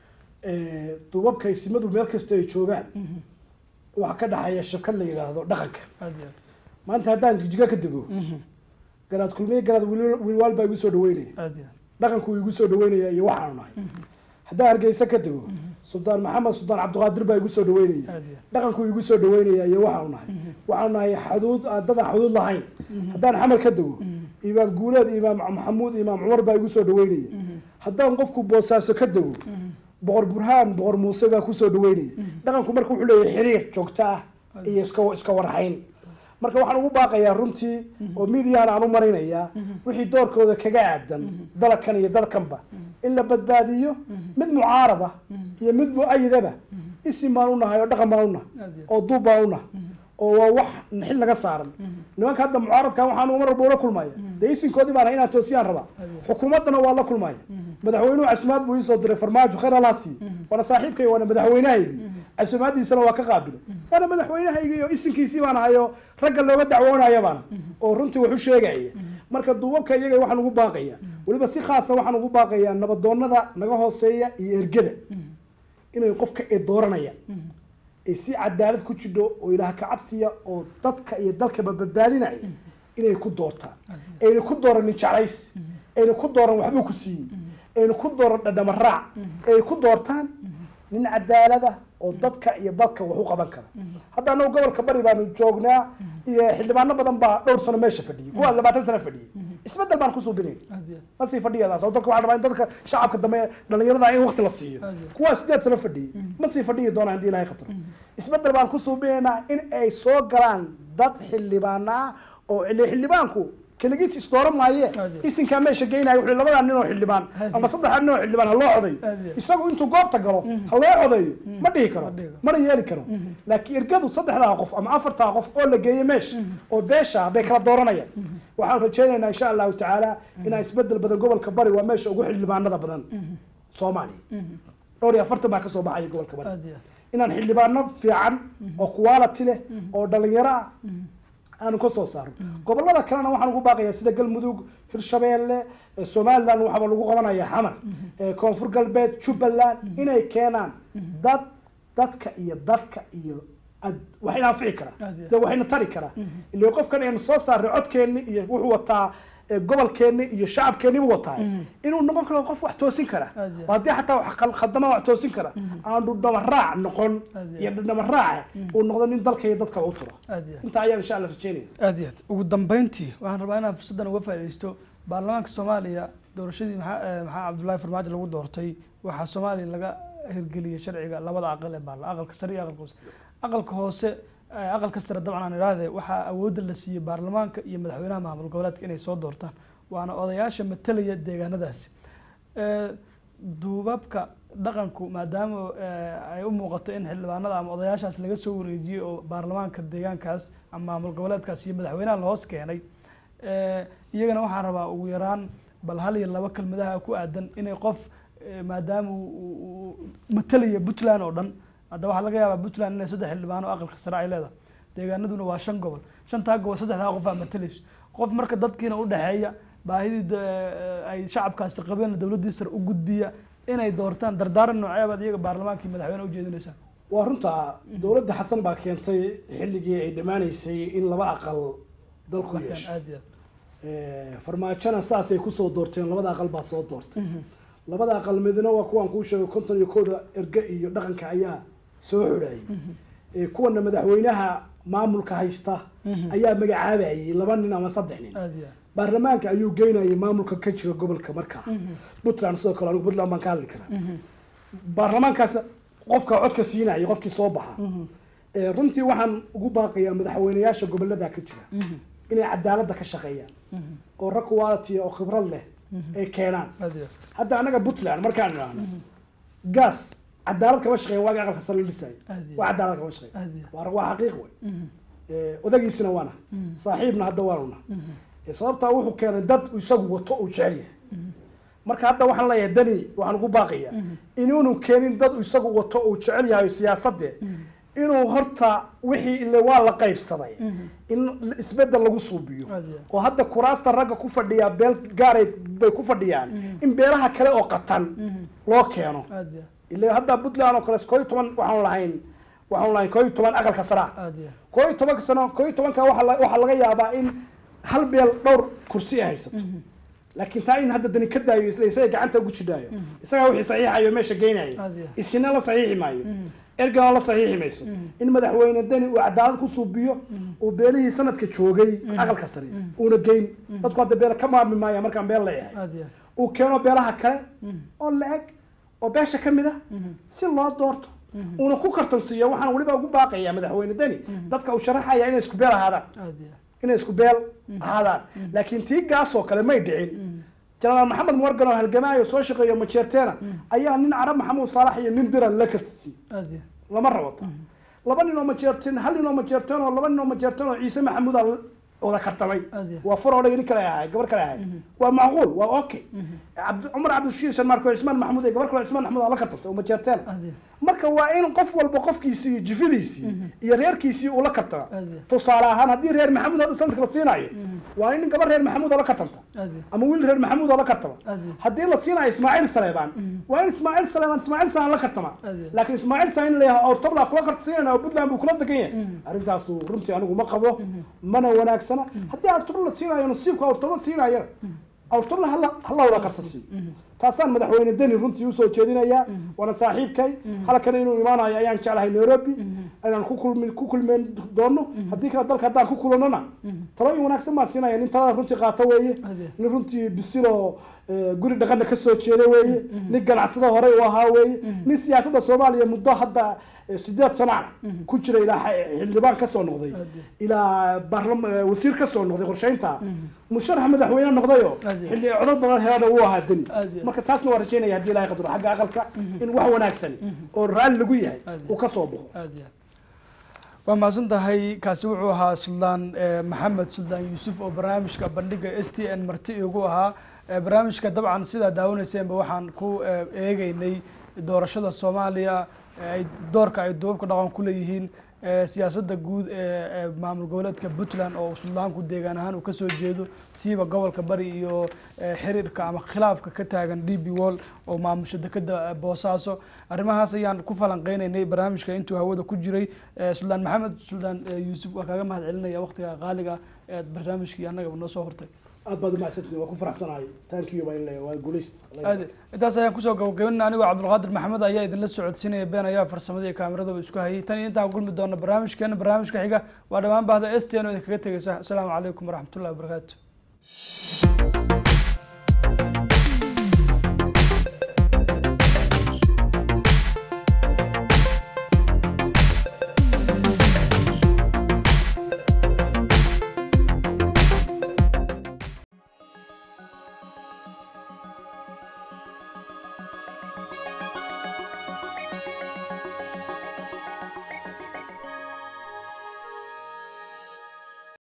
Eh, duubabka isimadu meel kasta ay joogaan waxaa ka dhaxeeya shabkad la yidhaahdo dhaqanka aad iyo maanta haddaan jijiga ka dego aad garaad kulmiye garaad wiil- wiilwaal baa igu soo dhaweynaya aad iyo dhaqanku igu soo dhaweynaya iyo waxaanu nahay haddaan hargeysa ka dego suldaan maxamed suldaan cabdiqaadir baa igu soo dhaweynaya aad iyo dhaqanku igu soo dhaweynaya iyo waxaanu nahay waxaanu nahay xuduud aan dadaan xuduud lahayn haddaan xamar ka dego imaam guuleed imaam maxamuud imaam cumar baa igu soo dhaweynaya haddaan qofku boosaaso ka dego boqor burhaan boqor muuse baa kusoo dhaweynaya dhaqanku marka wuxuu leeyahay xiriir joogto ah iyo iska iska warhayn marka waxaan ugu baaqayaa runtii oo midiyan aan u marinayaa wixii doorkooda kaga aadan dalkan iyo dalkanba in la badbaadiyo mid mucaarada iyo mid mu-ayidaba isim baan unahay oo dhaqan baan unahay aad iyo oo duub baan unahay oo waa wax xil naga saaran nimanka hadda mucaaradkan waxaan mar walba ula kulmaya dee isinkoodii baan ahay inaan toosiyaan rabaa xukuumaddana waa la kulmaya madaxweynuhu casumaad buu iisoo diray farmaajo khayr allah siiye waana saaxiibkay waana madaxweynahaygi casumaaddiisana waa ka qaabilay waana madaxweynahayga iyo isinkiisii baan ahayo ragga looga dacwoonaya baana oo runtii wax u sheegaya marka duubabka iyaga waxaan ugu baaqaya weliba si khaasa waxaan ugu baaqayaa nabadoonada naga hooseeya iyo ergada inay qofka ay dooranayaan ay si cadaalad ku jidho oo ilaah ka cabsiya oo dadka iyo dalkaba badbaadinaya inay ku doortaan ayna ku dooranin jeclays ayna ku dooran waxbuu ku siiyey ayna ku dooran dhadhama raac ay ku doortaan nin cadaalada oo dadka iyo dadka wax u qaban kara hadda anagu gobolka bari baanu joognaa iyo xildhibaano badan baa dhowr sano meesha fadhiyey kuwa labaatan sano fadhiyey isbedel baan kusoo binayn aad iyo ma sii fadhiyadaas oo dadka waxaa rabaa in dadka shacabka dambe dhalinyarada in waqti la siiyo Aad iyo. kuwaa sideed sano fadhiyey ma sii fadhiyi doonaa haddii ilahay qatro isbedel baan kusoo binaynaa in ay soo galaan dad xildhibaana ah oo ile xildhibaanku keligiis isdooran maaye Aad iyo. isinkaa meesha geynaya wuxuu labadaa nin oo xildhibaan Aad iyo. ama saddexdaa nin oo xildhibaan ha loo codayo Aad iyo. isagu intuu goobta galo ha loo codeeyo ma dhihi karo Ma dhihi karo. mana yeeli karo laakiin ergadu saddexdaa qof ama afartaa qof oo la geeyo meesha oo beesha bay kala dooranayaan waxaan rajaynaynaa insha allahu tacaala inaa isbedel badan gobolka bari waa meesha ugu xildhibaanada badan soomaaliya dhowr iyo afartan baa kasoo baxaya gobolka bari aad iyo inaan xildhibaano fiican oo quality leh oo dhalinyaro ah aanu ka soo saaro gobolada kalena waxaan ugu baaqayaa sida galmudug hirshabeelle eh, somaliland waxaaba lagu qabanaya xamar eh, koonfur galbeed jubbaland inay keenaan dad dadka iyo dadka iyo ad- waxayna anfici karaa Aad iyo. de waxayna tari karaa ila qofkan aynu soo saarnay codkeenni iyo wuxuu wataa eh, gobolkeenni iyo shacabkeennibu wataa inuu noqon karo qof wax toosin kara Aad iyo. oo haddii xataa wax khal- khaldama wax toosin kara aan dhudhama raac noqon Aad iyo. iyo dhudhama raaca uu noqdo nin dalka iyo dadka u turo aad iyo intaa ayaan insha allah rajeynaya aad iyo aad ugu dambeyntii waxaan rabaa inaan fursaddan uga faaidaysto baarlamaanka soomaaliya doorashadii maxaa eh, maxaa cabdullaahi farmaajo lagu doortay waxaa soomaaliya laga hirgeliyey sharciga labada aqal ee baarla aqalka sare iyo aqalka hoose aqalka hoose eh, aqalka sare dabcan aan idhaahde waxaa awoodda la siiyey baarlamaanka iyo madaxweynaha maamul goboleedka inay soo doortaan waana odayaasha matalaya deegaanadaasi Eh, duubabka dhaqanku maadaama eh, ay u muuqato in xildhibaanada ama odayaashaas laga soo wareejiyey oo baarlamaanka deegaankaas ama maamul goboleedkaas iyo madaxweynaha la hoos keenay eh, iyagana waxaan rabaa ugu yaraan bal hal iyo laba kelmadaha ku aadan inay qof eh, maadaama uu- uu uu matalaya puntland oo dhan hadda waxaa laga yaabaa puntland inay saddex xildhibaan oo aqalka sare ay leedahay deegaanaduna waa shan gobol shantaa gobol saddexdaa qof aa matalayso qof marka dadkiina udhexeeya baahidii da- ay shacabkaasi qabeen dowladdii sare u gudbiya inay doortaan dardaaran nooceebaad iyaga baarlamaanka iyo madaxweyne ujeedinaysaa waa runta dowladda xasan baa keentay xilligii ay dhammaanaysay in laba aqal dalku yeesho aad iyo aad Eh, farmaajona saasay kusoo doorteen labada aqal baa soo doortay labada aqal midna waa kuwaan kuu sheegay konton iyo kooda erge iyo dhaqanka ayaa soo xidhayay Eh, kuwana madaxweynaha maamulka haysta ayaa magacaabayay laba nin ama saddex nin aad iyo aad baarlamaanka ayuu geynayay maamulka ka jira gobolka markaa puntland sidoo kale anigu puntland baan ka hadli karaa baarlamaankaas qofka codka siinaya qofkii soo baxa Eh, runtii waxaan ugu baaqayaa madaxweyneyaasha gobolada ka jira inay cadaaladda ka shaqeeyaan oo rag quality oo khibrad leh ay keenaan aad iyo aad hadda anaga puntland markaan idhaahno gas cadaalad kama shaqeyn waaga aqalka sare la dhisaayo Aad iyo waa cadaalad kama shaqeyn aad iyo waa waa xaqiiq wey Eh, odagiisina waana saaxiibna hadda waanuna Eh, sababtaa wuxuu keenay dad isagu wato uu jecel yahay marka hadda waxaan leeyahay dani waxaan ugu baaqayaa inuunu keenin dad isagu wato uu jecel yahay siyaasadde inuu horta wixii ile waa la qaybsaday in isbedel lagu suubiyo Aad iyo aad. oo hadda kuraasta ragga ku fadhiyaa beel gaaray bay ku fadhiyaan in beelaha kale oo qatan loo keeno aad iyo ile hadda puntland oo kale koo iyo toban waxaan lahayn waxaan lahayn koo iyo toban aqalka saraa aad iyo koo iyo tobanka sano koo iyo tobanka waxaa la- waxaa laga yaabaa in hal beel dhowr kursi ay haysato laakiin taa in hadda dani ka daayo isla isaga gacanta ugu jidhaayo isagaa wixii saxiixayo meesha geynayo Aad iyo. isina la saxiixi maayo ergana la saxiixi mayso in madaxweyne dani uu cadaalad ku suubiyo uu beelihii sanadka joogay aqalka sare uuna geyn dadku hadda beela ka maarmi maaya markaan beel leeyahay aad iyo uu keeno beelaha kale oo la-eg oo beesha ka mid a si loo doorto uuna ku kartansiiyo waxaan weliba ugu baaqayaa madaxweyne deni dadka uu sharaxaya inay isku beel ahaadaan aad iyo inay isku beel ahaadaan laakiin tii gaasoo kale may dhicin jenaraal maxamed morgan oo halgamaayo soo shaqeeyo majeerteena ayaa nin carab maxamuud saalax iyo nin diran la kartisiiyey aad iyo lama rabata laba nin oo majeerteen hal nin oo majeerteen oo laba nin oo majeerteen oo ciise maxamuuda wada kartamay Aad iyo- waa far odhaya nin kale ahay gabar kale ahay waa macquul waa okay cabdi cumar cabdishiir sharmaarko cismaan maxamuud ee gabar kale cismaan maxamuud aa la kartamtay uma jeerteen aad iyo- marka waa in qof walba qofkiisii iyo jifidiisii iyo reerkiisii uu la kartama Aad iyo- tusaale ahaan haddii reer maxamuud hadda sanadka la siinaayo waa in gabar reer maxamuud oo la kartamta aad iyo- ama wiil reer maxamuud oo la kartama aad iyo- haddii la siinayo ismaaciil saleebaan waa in ismaaciil saleebaan ismaaciil salaan la kartama Aad iyo- laakiin ismaaciil salaan in la yahay ortobla kula karta siinayna oo puntland buu kula degan yahay arrintaasu runtii anigu ma qabo mana wanaagsana haddii ortobla la siinayo nasiibka ortobla siinayana ortobla hala hala wada karta siiyo taasaan madaxweyne deni runtii usoo jeedinayaa waana saaxiibkay halkan inuu imaanayo ayaan jeclahay nairobi inaan ku kulmi ku kulmeen doono haddii kale dalka haddaan ku kulanona talooyin wanaagsan baan siinaya nin talada runtii qaata weeye Ade. nin runtii bisiloo eh, guri dhaqana kasoo jeeda weeye nin ganacsada horey u ahaa weeye nin siyaasadda soomaaliya muddo hadda eh, sideed sano ah ku jira ilaa xa- xildhibaan kasoo noqday Ade. ilaa baarlam eh, wasiir kasoo noqday qorsheynta musharax madaxweyne noqdayo Ade. xilli codod badan helana uu ahaa deni Ade. marka taasna waa rajeynaya haddii ilahay qadaro xagga aqalka in wax wanaagsan oo raalli lagu yahay Ade. uu kasoo baxo aad iyo aad waa mahadsan tahay kaasi wuxuu ahaa suldaan eh, maxamed suldaan yuusuf oo barnaamijka bandhiga s t n marti igu ahaa Eh, barnaamijka dabcan sidaa daawaneyseenba waxaan ku eh, eegeynay doorashada soomaaliya eh, ay doorka ay duubabka dhaqan ku leeyihiin eh, siyaasadda guud ee ee maamul goboleedka puntland oo suldaanku deegaan ahaan uu kasoo jeedo siiba gobolka bari iyo eh, xiriirka ama khilaafka ka taagan d b wall oo maamusha dekeda boosaaso arrimahaas ayaan ku falanqeynaynay barnaamijka intuu hawada ku jiray Eh, suldaan maxamed suldaan eh, yuusuf waa kaaga mahad celinaya waqtiga qaaliga ee barnaamijkii annagaba noo soo hortay aad baad umahadsantihin waa ku faraxsanahay thank you baa in leeyahay waa guulayst aad intaas ayaan kusoo gabagabinana anigoo cabdulqaadir maxamed ayaa idinla socodsiinaya been ayaa farsamada iyo kaameradaba isku hayay tan iyo intaan kulmi doona barnaamijkeena barnaamijka xiga waa dhammaan bahda s t n oo idinkaga tegaysa asalaamu calaykum waraxmatullahi wabarakaatu